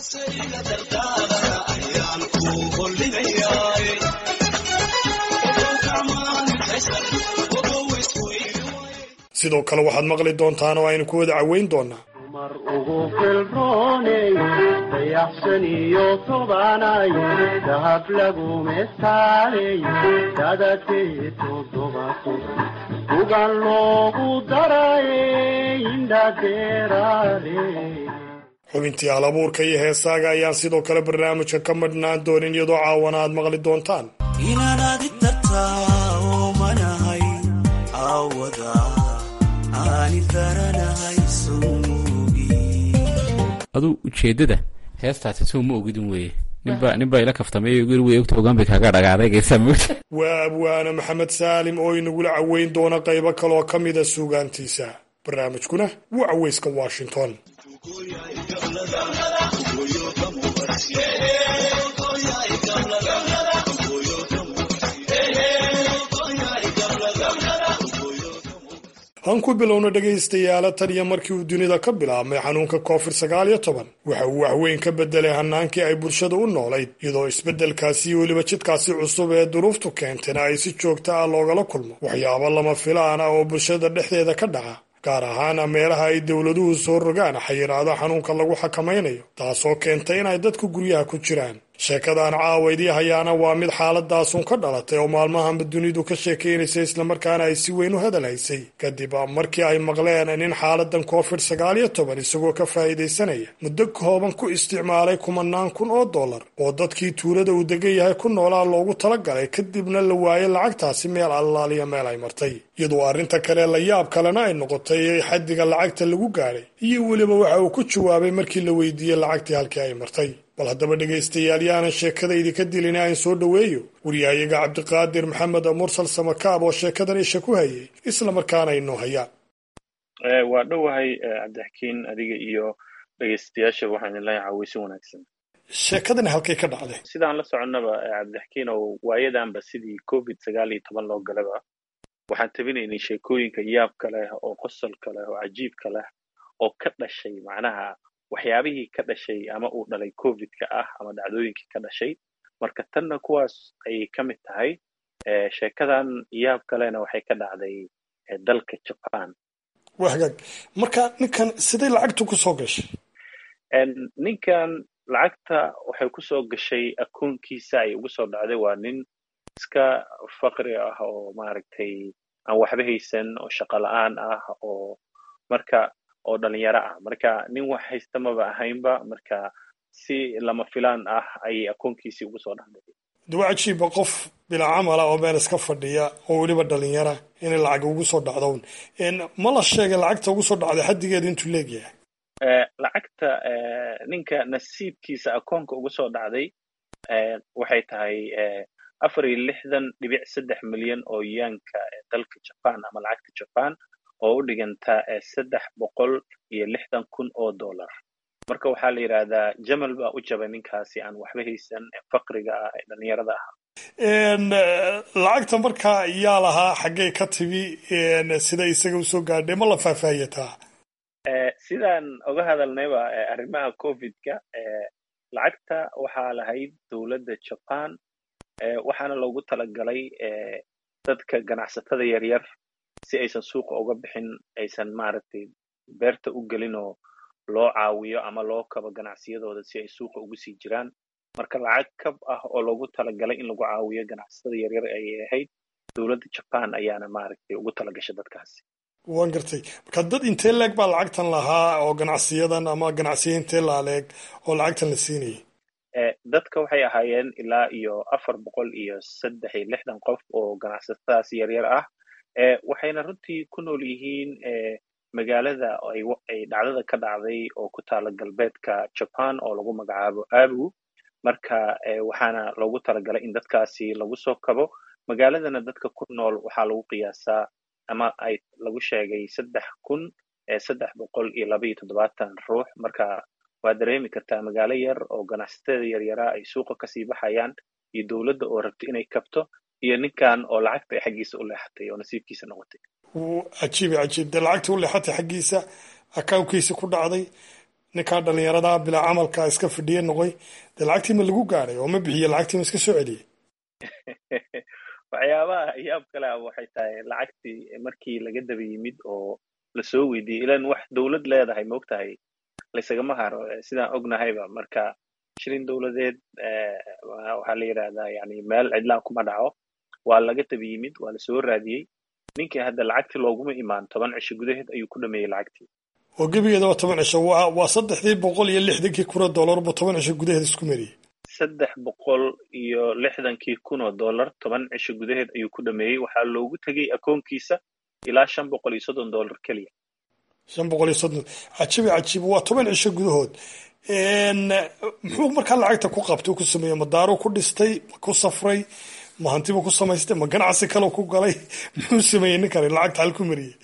sidoo kale waxaad maqli doontaan oo aynu ku wada caweyn doonaa mar ugu filrooney dayaxsan iyo tobanay dahab lagu mestaaley dadadkee toddobato ugan loogu darayey indhadeeraale xubintii hal abuurka iyo heesaaga ayaan sidoo kale barnaamijka ka madhnaan doonin iyadoo caawana aad maqli doontaan inaanaadi tartaa oo manahay aawada aani daranahay aduu ujeedada heestaasi soo ma ogidin weye ninba nin baa ila kaftamay way ogta ogaan bay kaaga dhagaadaygaysaa moogta waa abwaane maxamed saalim oo inagula caweyn doona qaybo kaleoo ka mida suugaantiisa barnaamijkuna waa caweyska washington han ku bilowna dhegaystayaala tan iyo markii uu dunida ka bilaabmay xanuunka covid sagaal iyo toban waxa uu waxweyn ka bedelay hanaankii ay bulshada u noolayd iyadoo isbeddelkaasi iyo weliba jidkaasi cusub ee duruuftu keentayna ay si joogta ah loogala kulmo waxyaabo lama filaan ah oo bulshada dhexdeeda ka dhaca gaar ahaana meelaha ay dowladuhu soo rogaan xayiraado xanuunka lagu xakamaynayo taasoo keentay inay dadku guryaha ku jiraan sheekadan caawaydii hayaana waa mid xaaladaasun ka dhalatay oo maalmahanba dunidu ka sheekaynaysay islamarkaana ay si weyn u hadal haysay kadib markii ay maqleen nin xaaladan covid sagaal iyo toban isagoo ka faa'iidaysanaya muddo kooban ku isticmaalay kumanaan kun oo dollar oo dadkii tuulada uu degan yahay ku noolaa loogu talagalay kadibna la waayay lacagtaasi meel allaaliya meel ay martay iyadoo arrinta kale la yaab kalena ay noqotay xaddiga lacagta lagu gaadhay iyo weliba waxa uu ku jawaabay markii la weydiiyey lacagtii halkii ay martay bal haddaba dhegaystayaal yaanan sheekadaydi ka dilin aan soo dhoweeyo waryahayaga cabdiqaadir maxamed mursal samakaab oo sheekadan isha ku hayay islamarkaana inoo hayaan waa dhowahay cabdixakiin adiga iyo dhegaystayaasha waxaan idin leeyahay caweysi wanaagsan sheekadani halkay ka dhacday sidaan la soconnaba cabdixakiin oo waayadanba sidii covid sagaal iyo toban loo galaba waxaan tabinaynay sheekooyinka yaabka leh oo qosolka leh oo cajiibka leh oo ka dhashay macnaha waxyaabihii ka dhashay ama uu dhalay covidka ah ama dhacdooyinkii ka dhashay marka tanna kuwaas ayay ka mid tahay sheekadan yaab kalena waxay ka dhacday dalka jaban waa hagaag marka ninkan siday lacagtu ku soo gashay ninkan lacagta waxay ku soo gashay akoonkiisa ay ugu soo dhacday waa nin iska faqri ah oo maaragtay aan waxba haysan oo shaqo la-aan ah oo marka oo dhalinyaro ah marka nin wax haysta maba ahaynba marka si lama filaan ah ayay akoonkiisii ugu soo dhacday dawa cajiiba qof bilaa camala oo meel iska fadhiya oo weliba dhalinyara inay lacag ugu soo dhacdown ma la sheegay lacagta ugu soo dhacday xaddigeeda intuu leegyahay lacagta ninka nasiibkiisa akoonka ugu soo dhacday waxay tahay afar iyo lixdan dhibic saddex milyan oo yaanka dalka jaban ama lacagta jaban oo u dhiganta saddex boqol iyo lixdan kun oo dollar marka waxaa la yidhaahdaa jamal baa u jabay ninkaasi aan waxba haysan faqriga ah ee dhalinyarada ah lacagta markaa yaa lahaa xaggay ka timi sida isaga usoo gaadhay ma la faahfaahiyataa sidaan oga hadalnayba arrimaha covidka lacagta waxaa lahayd dowladda jaban waxaana loogu talagalay dadka ganacsatada yaryar si aysan suuqa uga bixin aysan maaragtay beerta u gelin oo loo caawiyo ama loo kabo ganacsiyadooda si ay suuqa ugu sii jiraan marka lacag kab ah oo loogu talagalay in lagu caawiyo ganacsatada yaryar ayay ahayd dowladda jaban ayaana maaragtay ugu talagashay dadkaasi waan gartay marka dad intee leeg baa lacagtan lahaa oo ganacsiyadan ama ganacsiya intee laaleeg oo lacagtan la siinayay dadka waxay ahaayeen ilaa iyo afar boqol iyo saddex iyo lixdan qof oo ganacsatadaas yaryar ah waxayna runtii ku nool yihiin magaalada ay dhacdada ka dhacday oo ku taala galbeedka jaban oo lagu magacaabo abu marka waxaana loogu talagalay in dadkaasi lagu soo kabo magaaladana dadka ku nool waxaa lagu qiyaasaa ama ay lagu sheegay saddex kun saddex boqol iyo laba iyo toddobaatan ruux marka waa dareemi kartaa magaalo yar oo ganacsatada yaryaraa ay suuqa kasii baxayaan iyo dowladda oo rabta inay kabto iyo ninkan oo lacagta ay xaggiisa u leexatay oo nasiibkiisa noqotay cajiib cajiib dee lacagtii u leexatay xaggiisa akawnkiisa ku dhacday ninkaa dhalinyarada bilaa camalka iska fidhiye noqoy dee lacagtii ma lagu gaadhay oo ma bixiye lacagtii ma iska soo celiyey waxyaabaha yaab kale ah waxay tahay lacagtii markii laga daba yimid oo lasoo weydiiyey ilan wax dowlad leedahay maogtahay laysagama haro sidaan ognahayba marka shilin dowladeed waxaa la yidhahdaa yani meel cidlaan kuma dhaco waa laga daba yimid waa lasoo raadiyey ninkii hadda lacagtii looguma imaan toban cisho gudaheed ayuu ku dhameeyey lacagtii oo gebigeeda waa toban cisho waa waa saddexdii boqol iyo lixdankii kun oo dollar buu toban cisho gudaheed isku mariyey saddex boqol iyo lixdankii kun oo dollar toban cisho gudaheed ayuu ku dhameeyey waxaa loogu tegey akoonkiisa ilaa shan boqol iyo soddon dollar keliya shan boqol iyo soddon cajiib cajiib waa toban cisho gudahood muxuu markaa lacagta ku qabtay ku sameeyey ma daaro ku dhistay ma ku safray ma hantiba ku samaystay ma ganacsi kale ku galay muxuu sameeyey ninkani lacagta hal ku mariyey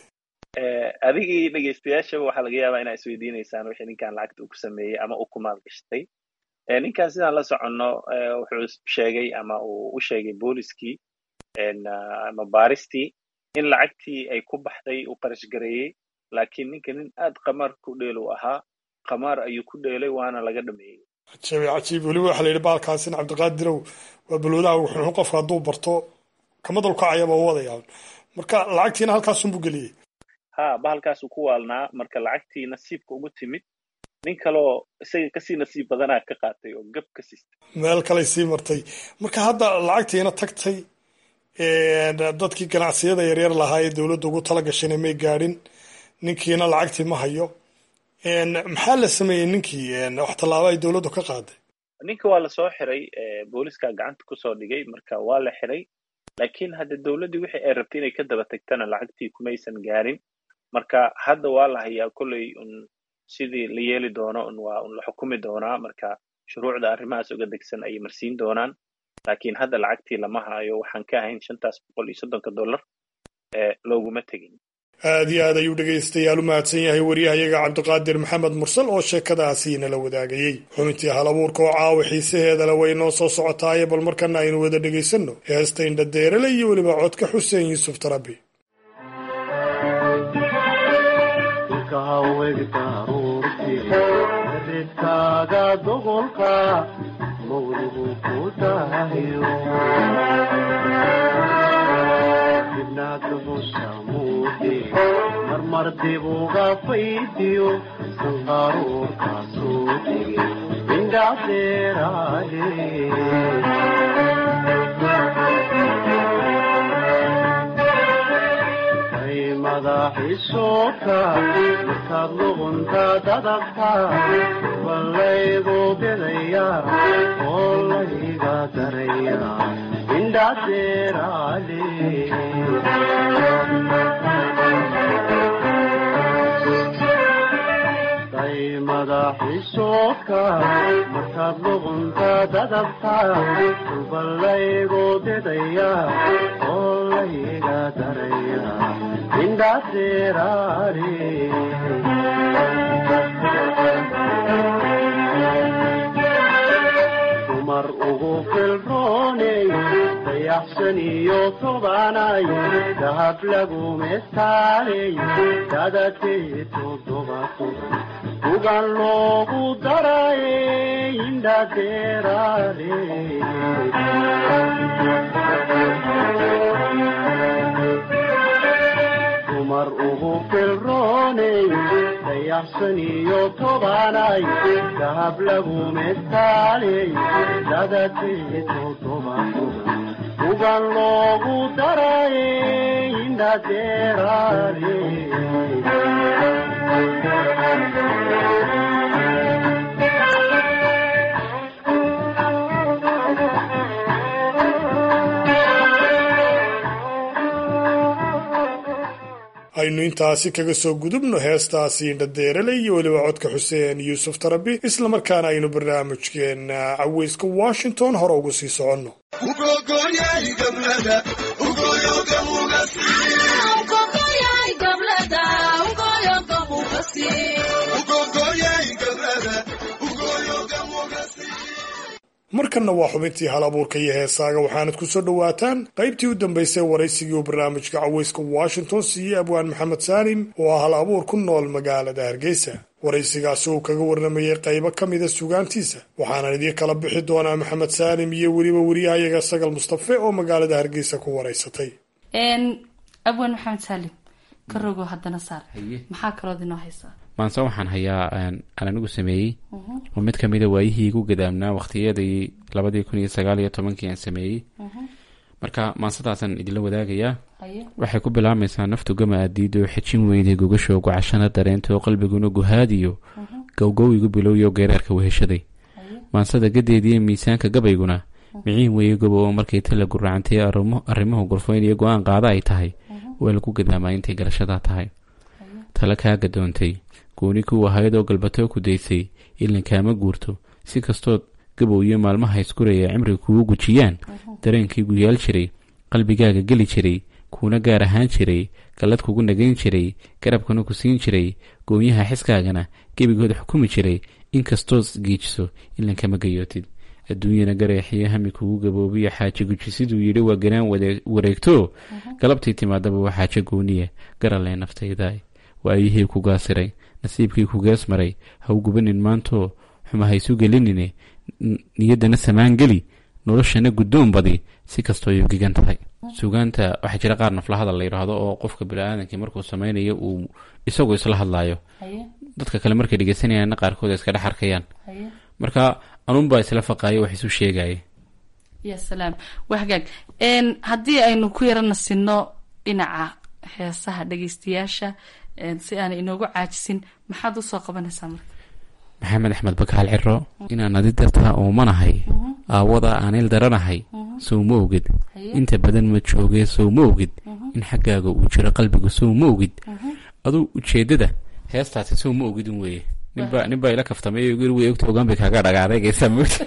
adigii dhegeystayaashaba waxaa laga yaabaa inaa isweydiinaysaan wixii ninkan lacagta uu ku sameeyey ama uu ku maalgashtay ninkan sidaan la soconno wuxuu sheegay ama uu u sheegay booliskii ama baaristii in lacagtii ay ku baxday uu qarash gareeyey laakiin ninka nin aad qamaar ku dheelu ahaa qamaar ayuu ku dheelay waana laga dhameeyey cajiib cajiib weliba waxaa la yidhi baalkaasin cabdiqaadirow waa balwadaha wuxuu qofka hadduu barto kama dalkacayaba u wadayaan marka lacagtiina halkaasunbuu geliyey ha bahalkaasuu ku waalnaa marka lacagtii nasiibka ugu timid nin kaloo isaga kasii nasiib badanaa ka qaatay oo gab ka siistay meel kaley sii martay marka hadda lacagtiina tagtay dadkii ganacsiyada yaryar lahaa ee dowladda ugu tala gashayna may gaadhin ninkiina lacagtii ma hayo maxaa la sameeyey ninkii wax tallaabo ay dowladdu ka qaaday ninka waa lasoo xiray booliska gacanta kusoo dhigay marka waa la xiray laakiin hadda dowladdii wixii ay rabtay inay ka daba tagtana lacagtii kumaysan gaarin marka hadda waa la hayaa kolley un sidii la yeeli doono un waa un la xukumi doonaa marka shuruucda arrimahaas uga degsan ayay marsiin doonaan laakiin hadda lacagtii lama hayo waxaan ka ahayn shantaas boqol iyo soddonka dollar ee looguma tegin aad iyo aad ayuu dhegaystayaal u mahadsan yahay waryahayaga cabdiqaadir maxamed mursal oo sheekadaasi nala wadaagayey xubintii hal abuurka oo caawa xiisaheedale way noo soo socotaaye bal markana aynu wada dhegaysanno heesta indhadeerale iyo weliba codka xuseen yuusuf tarabi ridkaaga doqolka mawligu ku dahayo dibnaad hushamuudi marmar dibuga faydiyo sanqaruurkaasuu digi indhadeeraale madaxiisooka markaad luqunta dadabta ballaygu bidaya oo layga daraya indhadeeraale day madaxiisooka markaad luqunta dadabta ballaygu bidaya oo layga daraya dumar ugu filrooney dayaxsan iyo tobanay dahab lagu mestaaley dadakee todoba toban ugan loogu daraye indhadeeraale dumar ugu filrooney dayaxsan iyo tobanay dahab lagu mestaaley dadakee todoba toban ugan loogu daraye indhadeeraale aynu intaasi kaga soo gudubno heestaasi indhadeerale iyo weliba codka xuseen yuusuf tarabi islamarkaana aynu barnaamijkeena caweyska washington hore ugu sii soconno markanna waa xubintii hal abuurka iyo heesaaga waxaanad ku soo dhowaataan qaybtii u dambaysay waraysigii uu barnaamijka caweyska washington siiyey abwaan maxamed saalim oo ah hal abuur ku nool magaalada hargeysa waraysigaasi uu kaga warramayey qaybo ka mida sugaantiisa waxaanan idiin kala bixi doonaa maxamed saalim iyo weliba wariyahayaga sagal mustafe oo magaalada hargeysa ku waraysatay abwaan maxamed saalim ka rogo haddana saar maxaa kalood inoo haysaa maanse waxaan hayaa aan anigu sameeyey oo mid kamida waayihii igu gadaamnaa waqtiyadii labadii kun iyo sagaal iyo tobankii aan sameeyey marka maansadaasaan idinla wadaagayaa waxay ku bilaabmaysaa naftu gama aadiido xejin weyday gogasho gocashana dareento qalbiguna guhaadiyo gowgow igu bilowyo geeraarka weheshaday maansada gadeediiyo miisaanka gabayguna miciin weeye gobo oo markay tala guracantay arrimuhu gurfayn iyo go-aan qaada ay tahay waa lagu gadaamaa intay garashadaa tahay tala kaa gadoontay gooni kuu ahayd oo galbatoo ku daysay ilan kaama guurto si kastood gabow iyo maalmaha iskuraya cimriga kugu gujiyaan dareenkii guyaal jiray qalbigaaga geli jiray kuuna gaar ahaan jiray gallad kugu nagayn jiray garabkana ku siin jiray goonyaha xiskaagana gebigooda xukumi jiray inkastood giijiso ilan kama gayootid adduunyana gareexiyo hami kugu gaboobiyo xaaje guji siduu yidhi waa ganaan wareegto galabtii timaadaba waa xaaje gooniya garalee naftayda waayihii ku gaasiray nasiibkii ku gees maray ha u gubanin maantoo xuma haysu gelinine niyaddana samaan geli noloshana guddoon badi si kastoo yugigan tahay suugaanta waxaa jira qaar naflahadal la yidhaahdo oo qofka bini-aadankii markuu sameynayo uu isagoo isla hadlaayo haye dadka kale markay dhegeysanayaan qaarkood ay iska dhex arkayaan haye marka anuunbaa isla faqaaya wax isu sheegaya ya salaam waa hagaag n haddii aynu ku yarana sinno dhinaca heesaha dhegeystayaasha n si aanay inoogu caajisin maxaad usoo qabanaysaa marka maxamed axmed bakaal ciro inaan adi dartaa uumanahay aawada aanil daranahay sow ma ogid Haye. inta badan ma joogee sow ma ogid in xaggaaga uu jiro qalbigu sow ma ogid aduu ujeedada heestaasi sow ma ogid un weeye ninbaa ninbaa ila kaftamay guri way ogta ogaan bay kaaga dhagaadaygaysaa moogta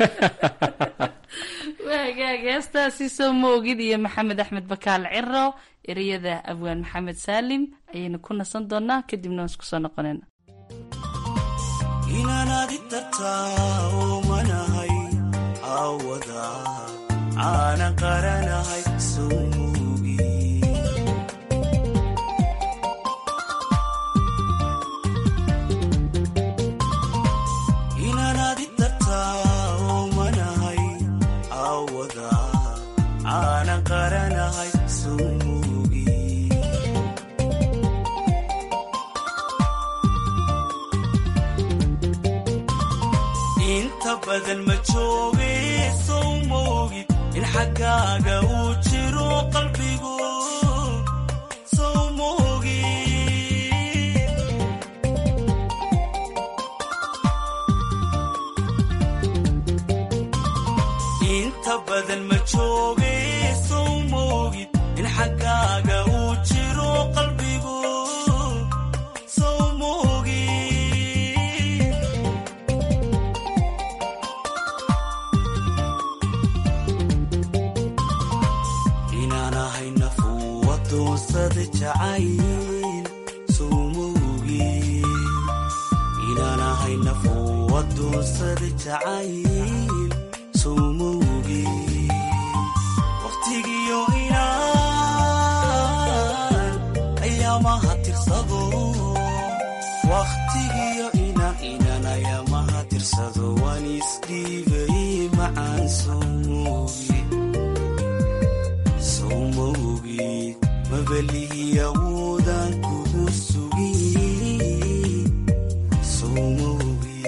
waa hagaag heestaasi soo ma ogid iyo maxamed axmed bakaal ciro ereyada abwaan maxamed saalim ayaynu ku nasan doonaa kadibna waan isku soo noqonayna inaan adi tartaa oomanahay aawada aanan qaranahay sumuugi inaan adi tartaa oomanahay aawada aanan qaranahay sumuugi inta badan ma jooge sow moogid in xaggaaga uu jiro qalbigu sow moogid inta badan ma jooge sow moogid in xaggaaga uu jiro qalbigu sow moogid inaan ahay nafuu adoonsada jacayl sumuugi inaan ahay nafuu adoonsada jacayl sumuugi waqtigiyo inaan ayaamaha tirsado waqtigiyo inaan inaan ayaamaha tirsado waan isdhiibay macaan sumuugi sowmawgi mabalihi awoodaan kugu sugi sowmawgi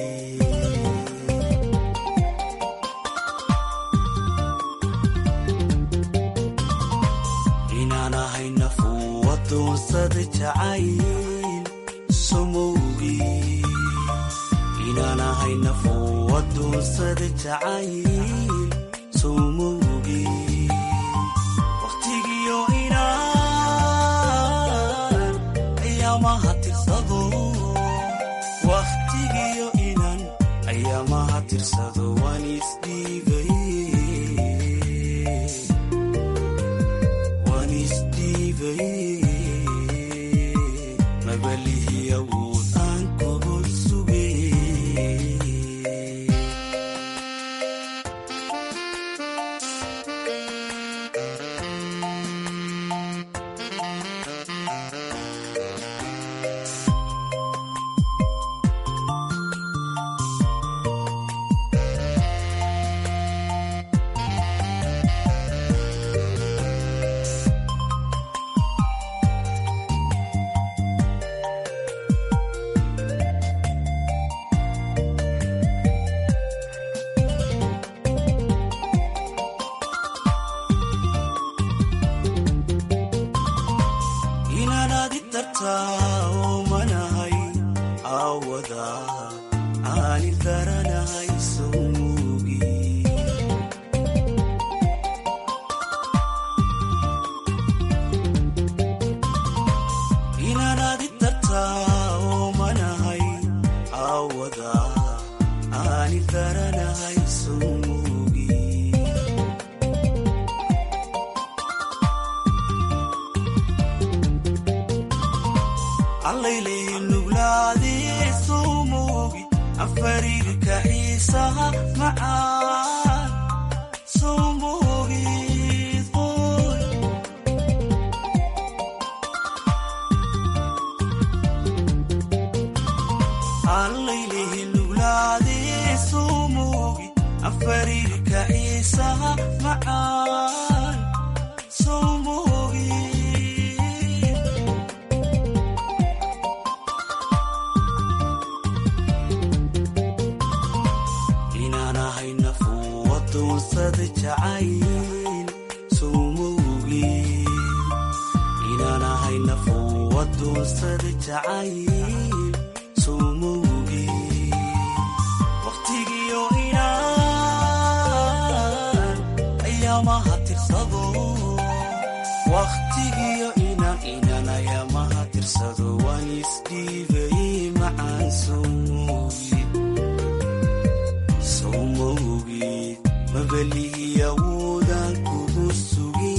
inaan ahay nafuu adoonsada jacayl somowgi inaan ahay nafuu adoonsada jacayl somowgi waqtigiyo inaan ayaamaha tirsado waqtigiyo inaan ayaamaha tirsado waan isdhiibay waan isdhiibay mabalihi awood aan kugu sugay inaan adi tartaa oomanahay aawada aani daranahay sumuugi inaan adi tartaa oomanahay aawada aani daranahay sumuugi allayleeyi nuglaadee sowmoogi afariirka xiisaha macaan sowmoogid qoy allayleeyi nuglaadee sowmoogi afariirka xiisaha macaan adoonsada jacayl sowmowgi wakhtigiyo inaan ayaamaha tirsado wakhtigiyo inaan inaan ayaamaha tirsado waan isdhiibayey macaan sowmogi sowmogi mabalihi awoodaan kugu sugi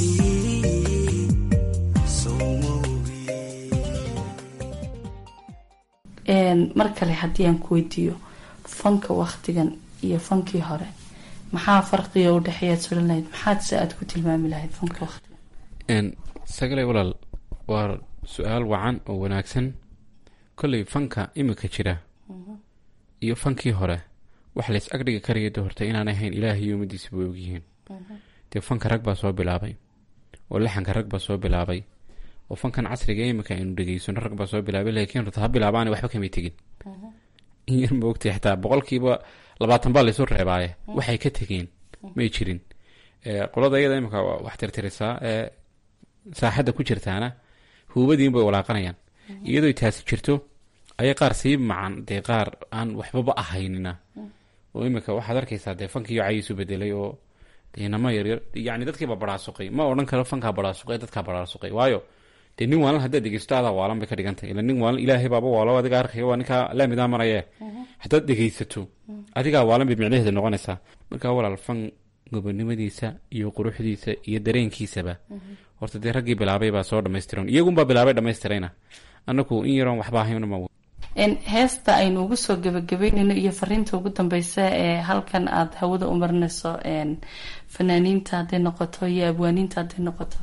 mar kale haddii aan ku weydiiyo fanka waktigan iyo fankii hore maxaa farqiga u dhexeeyaad sulan lahayd maxaad se aad ku tilmaami lahayd fanka waktigan sagale walaal waa su-aal wacan oo wanaagsan kolley fanka imika jira iyo fankii hore wax lays agdhigi karaya de horta inaan ahayn ilaahay iyo umadiisa way ogyihiin dee fanka rag baa soo bilaabay oo laxanka rag baa soo bilaabay oo fankan casriga imika aynu dhegeysano rag baa soo bilaabay laakiin horta ha bilaabaana waxba kamay tegin in yar ma ogtay xitaa boqolkiiba labaatan baa laysu reebaaye waxay ka tegeen may jirin qolada iyada imika wax tirtirisaa ee saaxadda ku jirtaana huubadiin bay walaaqanayaan iyadoo taasi jirto ayay qaar sii macan dee qaar aan waxbaba ahaynina oo imika waxaad arkaysaa dee fankiiyo cayiisu bedelay oo inama yaryar yani dadkiiba baraasuqay ma odhan karo fankaa baraasuqay dadkaa baraasuqay waayo dee nin waalan haddaad dhegeysto adaa waalan bay ka dhigantay ila nin waalan ilaahay baaba waalo adiga arkaya waa ninkaa laamidaa maraye haddaad dhegeysato adigaa waalan bay micnaheeda noqonaysaa markaa walaal fan gobonimadiisa iyo quruxdiisa iyo dareenkiisaba horta dee raggii bilaabay baa soo dhamaystiran iyagunbaa bilaabay dhamaystirayna anaku in yaroon waxba ahaynma heesta aynu ugu soo gebagabeynayno iyo fariinta ugu dambeysa ee halkan aada hawada u marinayso fanaaniinta hadday noqoto iyo abwaaniinta hadday noqoto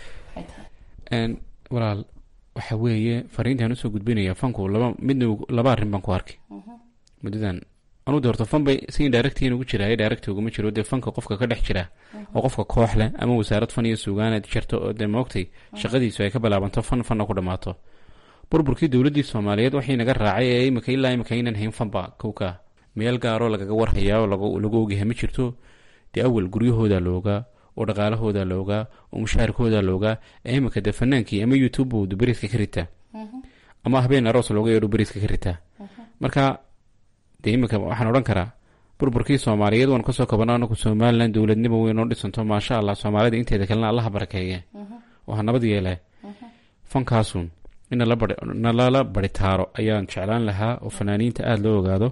walaal waxa weeye fariintaan usoo gudbinaya fanku laba midna laba arrin baan ku arkay muddadan anu de horta fan bay si directin ugu jiraayo direct uguma jiro dee fanka qofka ka dhex jira oo qofka koox leh ama wasaarad fan iyo suugaanaad jirto oo dee maogtay shaqadiisu ay ka bilaabanto fan fanna ku dhammaato burburkii dowladdii soomaaliyeed waxay naga raacay ee imika ilaa imika aynan hayn fanba kowka meel gaaroo lagaga warhayaa oo lagu ogyahay ma jirto dee awal guryahooda loogaa oo dhaqaalahooda loogaa oo mushaharkooda loogaa ee imika dee fanaankii ama youtube buu beriska ka ritaa ama habeen aroos looga yeedho beriska ka ritaa marka dee imika waxaan odhan karaa burburkii soomaaliyeed waan kasoo kabana anaku somalilan dowladnimo weyn oo dhisanto maasha allah soomaalida inteeda kalena allaha barakeeye oo ha nabad yeele fankaasun in nalala baritaaro ayaan jeclaan lahaa oo fanaaniinta aada loo ogaado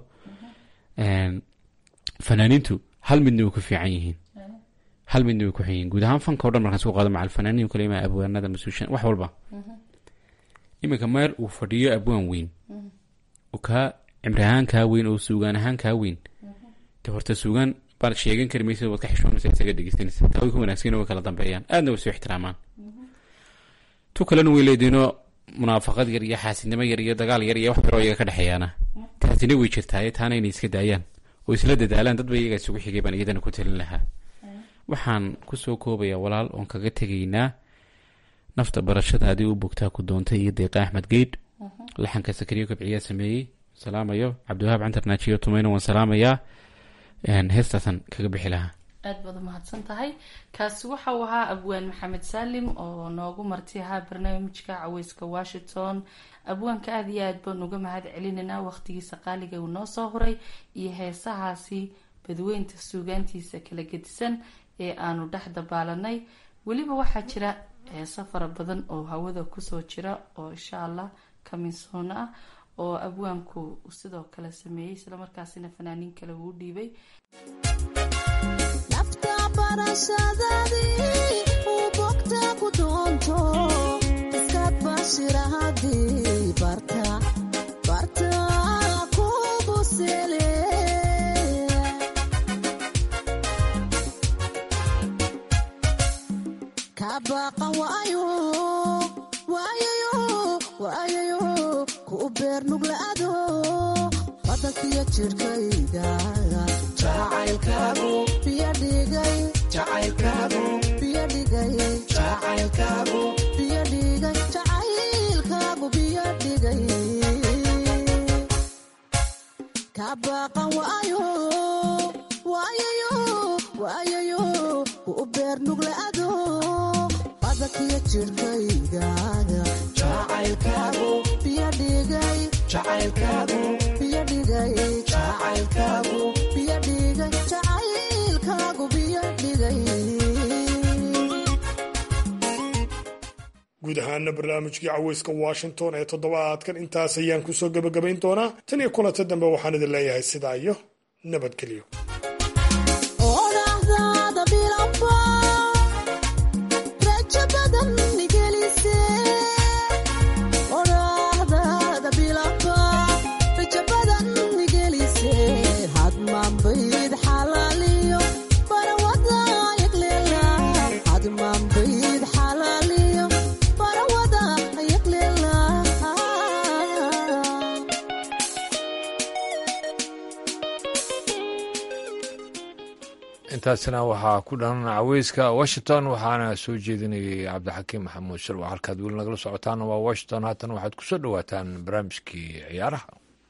fanaaniintu hal midna way ku fiican yihiin hal midna way ku xun yihiin guud ahaan fanka o dhan markaan isku qaado macal fanaaniin kale ima abwaanada masuushan wax walba iminka meel uu fadhiyo abwaan weyn oo kaa cimri ahaan kaa weyn oo suugaan ahaan kaa weyn de horta suugaan baad sheegan kari maysa waad ka xishoonaysa isaga dhegeysanaysa taa way ku wanaagsan way kala dambeeyaan aadna way soo ixtiraamaan tu kalena way leediinoo munaafaqad yar iyo xaasidnimo yar iyo dagaal yar iyo wax yaroo iyaga ka dhexeeyaana taasina way jirtaaye taana inay iska daayaan oo isla dadaalaan dadba iyaga isugu xigay baan iyadana ku talin lahaa waxaan kusoo koobayaa walaal oon kaga tegaynaa nafta barashadaadii u bogtaa ku doontay iyo deeqa axmed geydh laxanka sakariyo kabciyaa sameeyey salaamayo cabdiwahaab cantarnaajiyo tumayna waan salaamayaa heestaasan kaga bixi lahaa aad baad umahadsan tahay kaasi waxa uu ahaa abwaan maxamed saalim oo noogu marti ahaa barnaamijka caweyska washington abwaanka aada iyo aad baan uga mahad celinaynaa waqtigiisa qaaliga uu noo soo huray iyo heesahaasi badweynta suugaantiisa kala gedisan ee aanu dhex dabaalanay weliba waxaa jira heeso fara badan oo hawada kusoo jira oo insha allah kaminsoona ah oo abwaanku sidoo kale sameeyey islamarkaasina fanaaniin kale uu dhiibay beernuglaado adagyo jirkaygaga guud ahaana barnaamijkii caweyska washington ee toddobaadkan intaas ayaan kusoo gebagabayn doonaa tan iyo kulanta dambe waxaan idin leeyahay sidaa iyo nabadgelyo intaasina waxaa ku dhan caweyska washington waxaana soo jeedinayay cabdixakiim maxamuud shirwa halkaad weli nagala socotaana waa washington haatan waxaad kusoo dhowaataan barnaamijkii ciyaaraha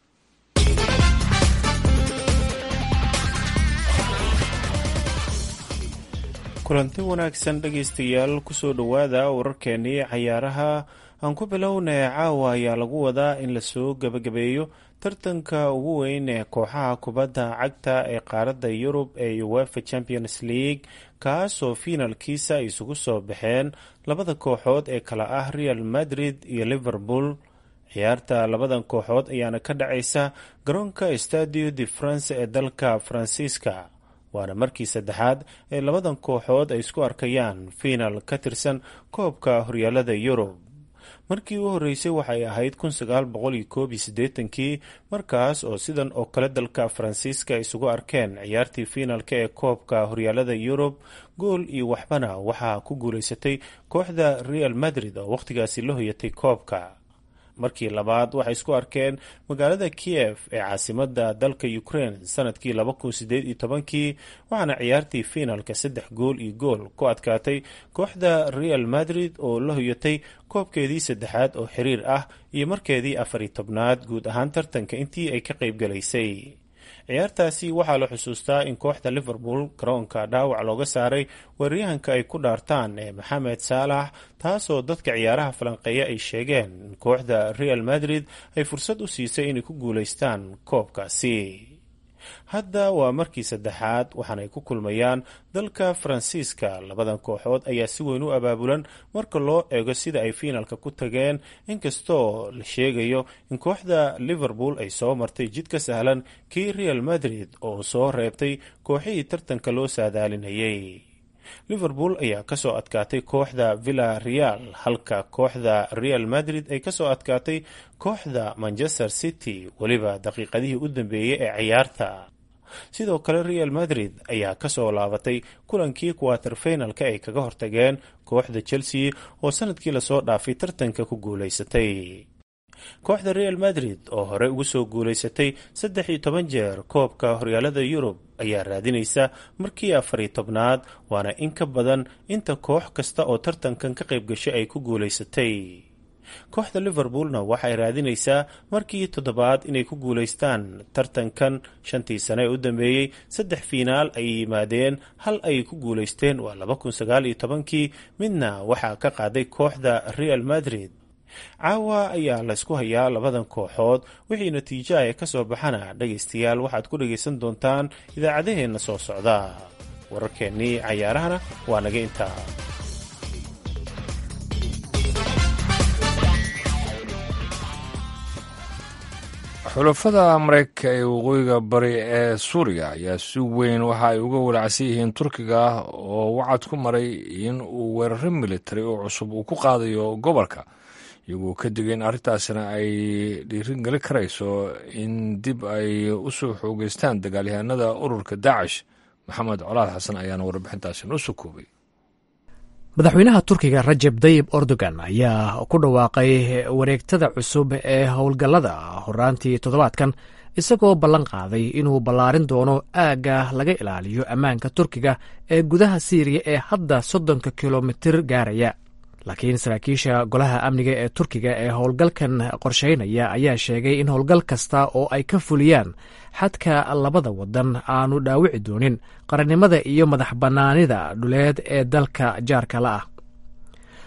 kulanti wanaagsan dhegaystayaal kusoo dhowaada wararkeenii cayaaraha aan ku bilownay caawa ayaa lagu wadaa in lasoo gebagabeeyo tartanka ugu weyn ee kooxaha kubadda cagta ee qaaradda yurub ee uefa champions league kaasoo fiinalkiisa ay isugu soo baxeen labada kooxood ee kala ah real madrid iyo liverpool ciyaarta labadan kooxood ayaana ka dhacaysa garoonka stadio de france ee dalka faransiiska waana markii saddexaad ee labadan kooxood ay isku arkayaan fiinal ka tirsan koobka horyaalada yurub markii u horreysay waxay ahayd kun sagaal boqol iyo koob iyo siddeetankii markaas oo sidan oo kale dalka faransiiska isugu arkeen ciyaartii fiinalka ee koobka horyaalada yurub gool iyo waxbana waxaa ku guulaysatay kooxda real madrid oo wakhtigaasi la hoyatay koobka markii labaad waxay isku arkeen magaalada kiev ee caasimada dalka ukraine sanadkii laba kun sideed iyo tobankii waxaana ciyaartii fiinalka saddex gool iyo gool ku adkaatay kooxda real madrid oo la hoyatay koobkeedii saddexaad oo xiriir ah iyo markeedii afar iyo tobnaad guud ahaan tartanka intii ay ka qayb galaysay ciyaartaasi waxaa la xusuustaa in kooxda liverpool garoonka dhaawac looga saaray weeraryahanka ay ku dhaartaan ee maxamed saalax taasoo dadka ciyaaraha falanqeeya ay sheegeen in kooxda real madrid ay fursad u siisay inay ku guulaystaan koobkaasi hadda waa markii saddexaad waxaanay ku kulmayaan dalka faransiiska labadan kooxood ayaa si weyn u abaabulan marka loo eego sida ay fiinalka ku tageen inkastoo la sheegayo in kooxda liverpool ay soo martay jid ka sahlan kii real madrid oo soo reebtay kooxihii tartanka loo saadaalinayay liverpool ayaa kasoo adkaatay kooxda villa real halka kooxda real madrid ay kasoo adkaatay kooxda manchester city weliba daqiiqadihii u dambeeyey ee ciyaarta sidoo kale real madrid ayaa kasoo laabatay kulankii kuwater finalka ay kaga hortageen kooxda chelsea oo sanadkii lasoo dhaafay tartanka ku guulaysatay kooxda real madrid oo hore ugu soo guulaysatay saddex iyo toban jeer koobka horyaalada yurub ayaa raadinaysa markii afar iyo tobnaad waana in ka badan inta koox kasta oo tartankan ka qayb gashay ay ku guulaysatay kooxda liverpoolna waxay raadinaysaa markii toddobaad inay ku guulaystaan tartankan shantii sane ee u dambeeyey saddex fiinaal ay yimaadeen hal ay ku guulaysteen waa laba kun sagaal iyo tobankii midna waxaa ka qaaday kooxda real madrid caawa ayaa laysku hayaa labadan kooxood wixii natiijaha ee kasoo baxana dhegaystayaal waxaad ku dhagaysan doontaan idaacadaheenna soo socda wararkeennii cayaarahana waa naga intaa xulafada mareykanka ee waqooyiga bari ee suuriya ayaa si weyn waxa ay uga walacsan yihiin turkiga oo wacad ku maray in uu weeraro militari oo cusub uu ku qaadayo gobolka iyagoo ka digay in arrintaasina ay dhiirin geli karayso in dib ay u soo xoogeystaan dagaalyahanada ururka daacish maxamed colaad xasan ayaana warbixintaasi noo soo koobay madaxweynaha turkiga rajeb dayib erdogan ayaa ku dhawaaqay wareegtada cusub ee howlgallada horaantii toddobaadkan isagoo ballan qaaday inuu ballaarin doono aagga laga ilaaliyo ammaanka turkiga ee gudaha siiriya ee hadda soddonka kilomitir gaaraya laakiin saraakiisha golaha amniga ee turkiga ee howlgalkan qorsheynaya ayaa sheegay in howlgal kasta oo ay ka fuliyaan xadka labada wadan aanu dhaawici doonin qarannimada iyo madax bannaanida dhuleed ee dalka jaarka la ah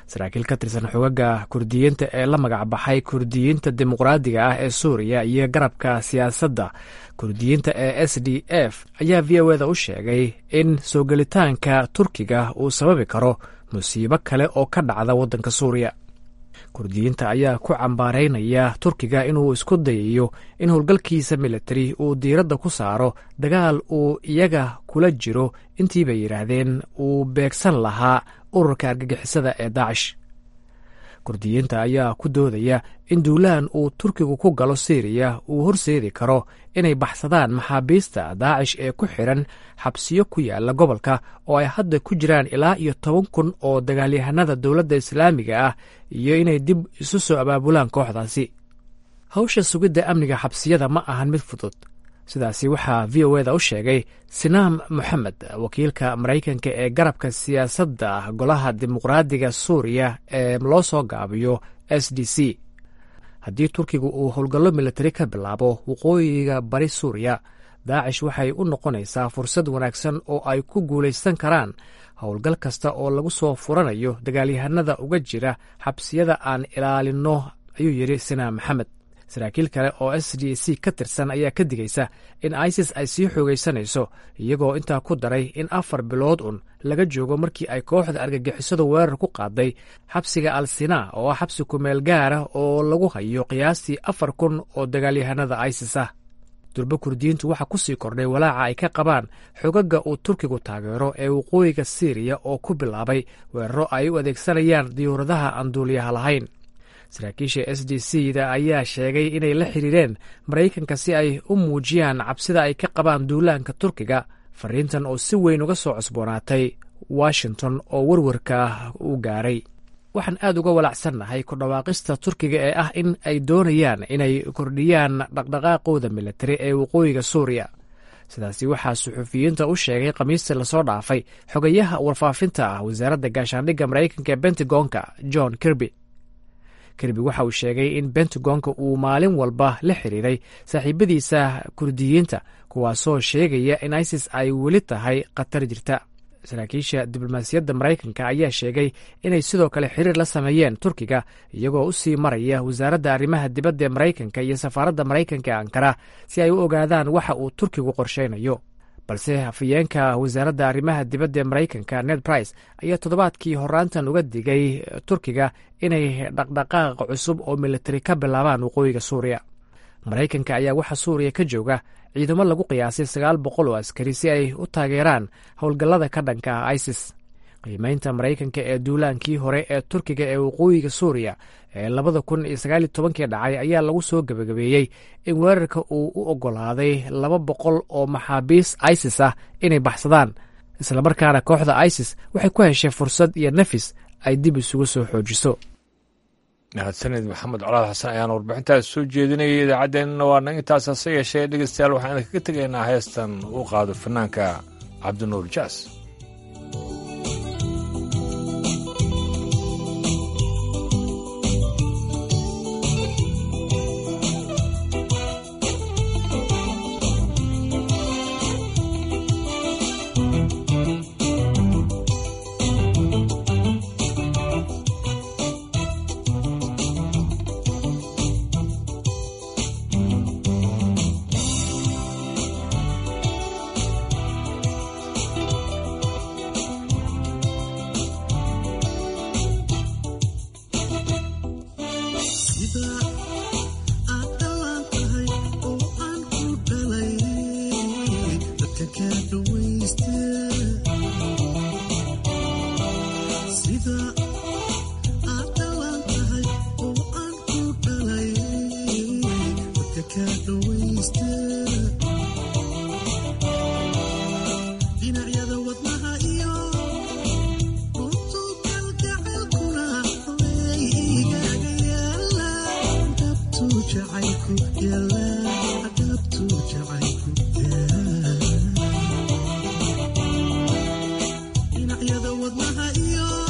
saraakiil ka tirsan xogaga kurdiyiinta ee la magacbaxay kurdiyiinta dimuqraadiga ah ee suuriya iyo garabka siyaasadda kurdiyiinta ee s d f ayaa v o eda u sheegay in soo gelitaanka turkiga uu sababi karo musiibo kale oo ka dhacda waddanka suuriya kurdiyiinta ayaa ku cambaaraynaya turkiga inuu isku dayayo in howlgalkiisa militari uu diiradda ku saaro dagaal uu iyaga kula jiro intii bay yidhaahdeen uu beegsan lahaa ururka argagixisada ee daacish kurdiyiinta ayaa ku doodaya in duulaan uu turkigu ku galo siiriya uu horseedi karo inay baxsadaan maxaabiista daacish ee ku xidhan xabsiyo ku yaala gobolka oo ay hadda ku jiraan ilaa iyo toban kun oo dagaalyahanada dowladda islaamiga ah iyo inay dib isu soo abaabulaan kooxdaasi hawsha sugidda amniga xabsiyada ma ahan mid fudud sidaasi waxaa v o eda u sheegay sinaam moxamed wakiilka maraykanka ee garabka siyaasadda golaha dimuqraadiga suuriya ee loo soo gaabiyo s d c haddii turkigu uu howlgallo militari ka bilaabo waqooyiga bari suuriya daacish waxay u noqonaysaa fursad wanaagsan oo ay ku guulaysan karaan howlgal kasta oo lagu soo furanayo dagaalyahanada uga jira xabsiyada aan ilaalinno ayuu yidhi sinaam maxamed saraakiil kale oo s d c ka tirsan ayaa ka digaysa in isis ay sii xoogaysanayso iyagoo intaa ku daray in afar bilood un laga joogo markii ay kooxda argagixisadu weerar ku qaaday xabsiga al sinaa oo ah xabsi kumeel gaara oo lagu hayo qiyaastii afar kun oo dagaalyahanada isis ah durbo kurdiyiintu waxaa ku sii kordhay walaaca ay ka qabaan xogaga uu turkigu taageero ee waqooyiga siiriya oo ku bilaabay weeraro ay u adeegsanayaan diyuuradaha aan duuliyaha lahayn saraakiisha s d c da ayaa sheegay inay la xiriireen maraykanka si ay u muujiyaan cabsida ay ka qabaan duulaanka turkiga fariintan oo si weyn uga soo cusboonaatay washington oo werwarka u gaaray waxaan aad uga walacsannahay ku dhawaaqista turkiga ee ah in ay doonayaan inay kordhiyaan dhaqdhaqaaqooda militari ee waqooyiga suuriya sidaasi waxaa suxufiyiinta u sheegay khamiistii lasoo dhaafay xogayaha warfaafinta ah wasaaradda gaashaandhigga maraykanka ee bentagonka john kirby kirby waxa uu sheegay in bentagonka uu maalin walba la xiriiray saaxiibadiisa kurdiyiinta kuwaasoo sheegaya in isis ay weli tahay khatar jirta saraakiisha diblomaasiyadda maraykanka ayaa sheegay inay sidoo kale xiriir la sameeyeen turkiga iyagoo u sii maraya wasaaradda arrimaha dibadda ee maraykanka iyo safaaradda maraykanka ee ankara si ay u ogaadaan waxa uu turkigu qorshaynayo balse hafayeenka wasaaradda arrimaha dibadda ee maraykanka ned brice ayaa toddobaadkii horaantan uga digay turkiga inay dhaqdhaqaaq cusub oo militari ka bilaabaan waqooyiga suuriya maraykanka ayaa waxaa suuriya ka jooga ciidamo lagu qiyaasay sagaal boqol oo askari si ay u taageeraan howlgallada ka dhanka ah isis qiimeynta maraykanka ee duulaankii hore ee turkiga ee waqooyiga suuriya ee labada kun iyo sagaaliyo tobankii dhacay ayaa lagu soo gebagabeeyey in weerarka uu u oggolaaday laba boqol oo maxaabiis isis ah inay baxsadaan islamarkaana kooxda isis waxay ku heshay fursad iyo nafis ay dib isugu soo xoojiso mahadsanid maxamed colaad xasan ayaan warbixintaas soo jeedinayay idaacaddeenna waa nag intaas hase yeeshee dhegeystayaal waxaan idinkaga tegaynaa heestan uu qaado fanaanka cabdinuur jaas dhinacyada wadnaha iyo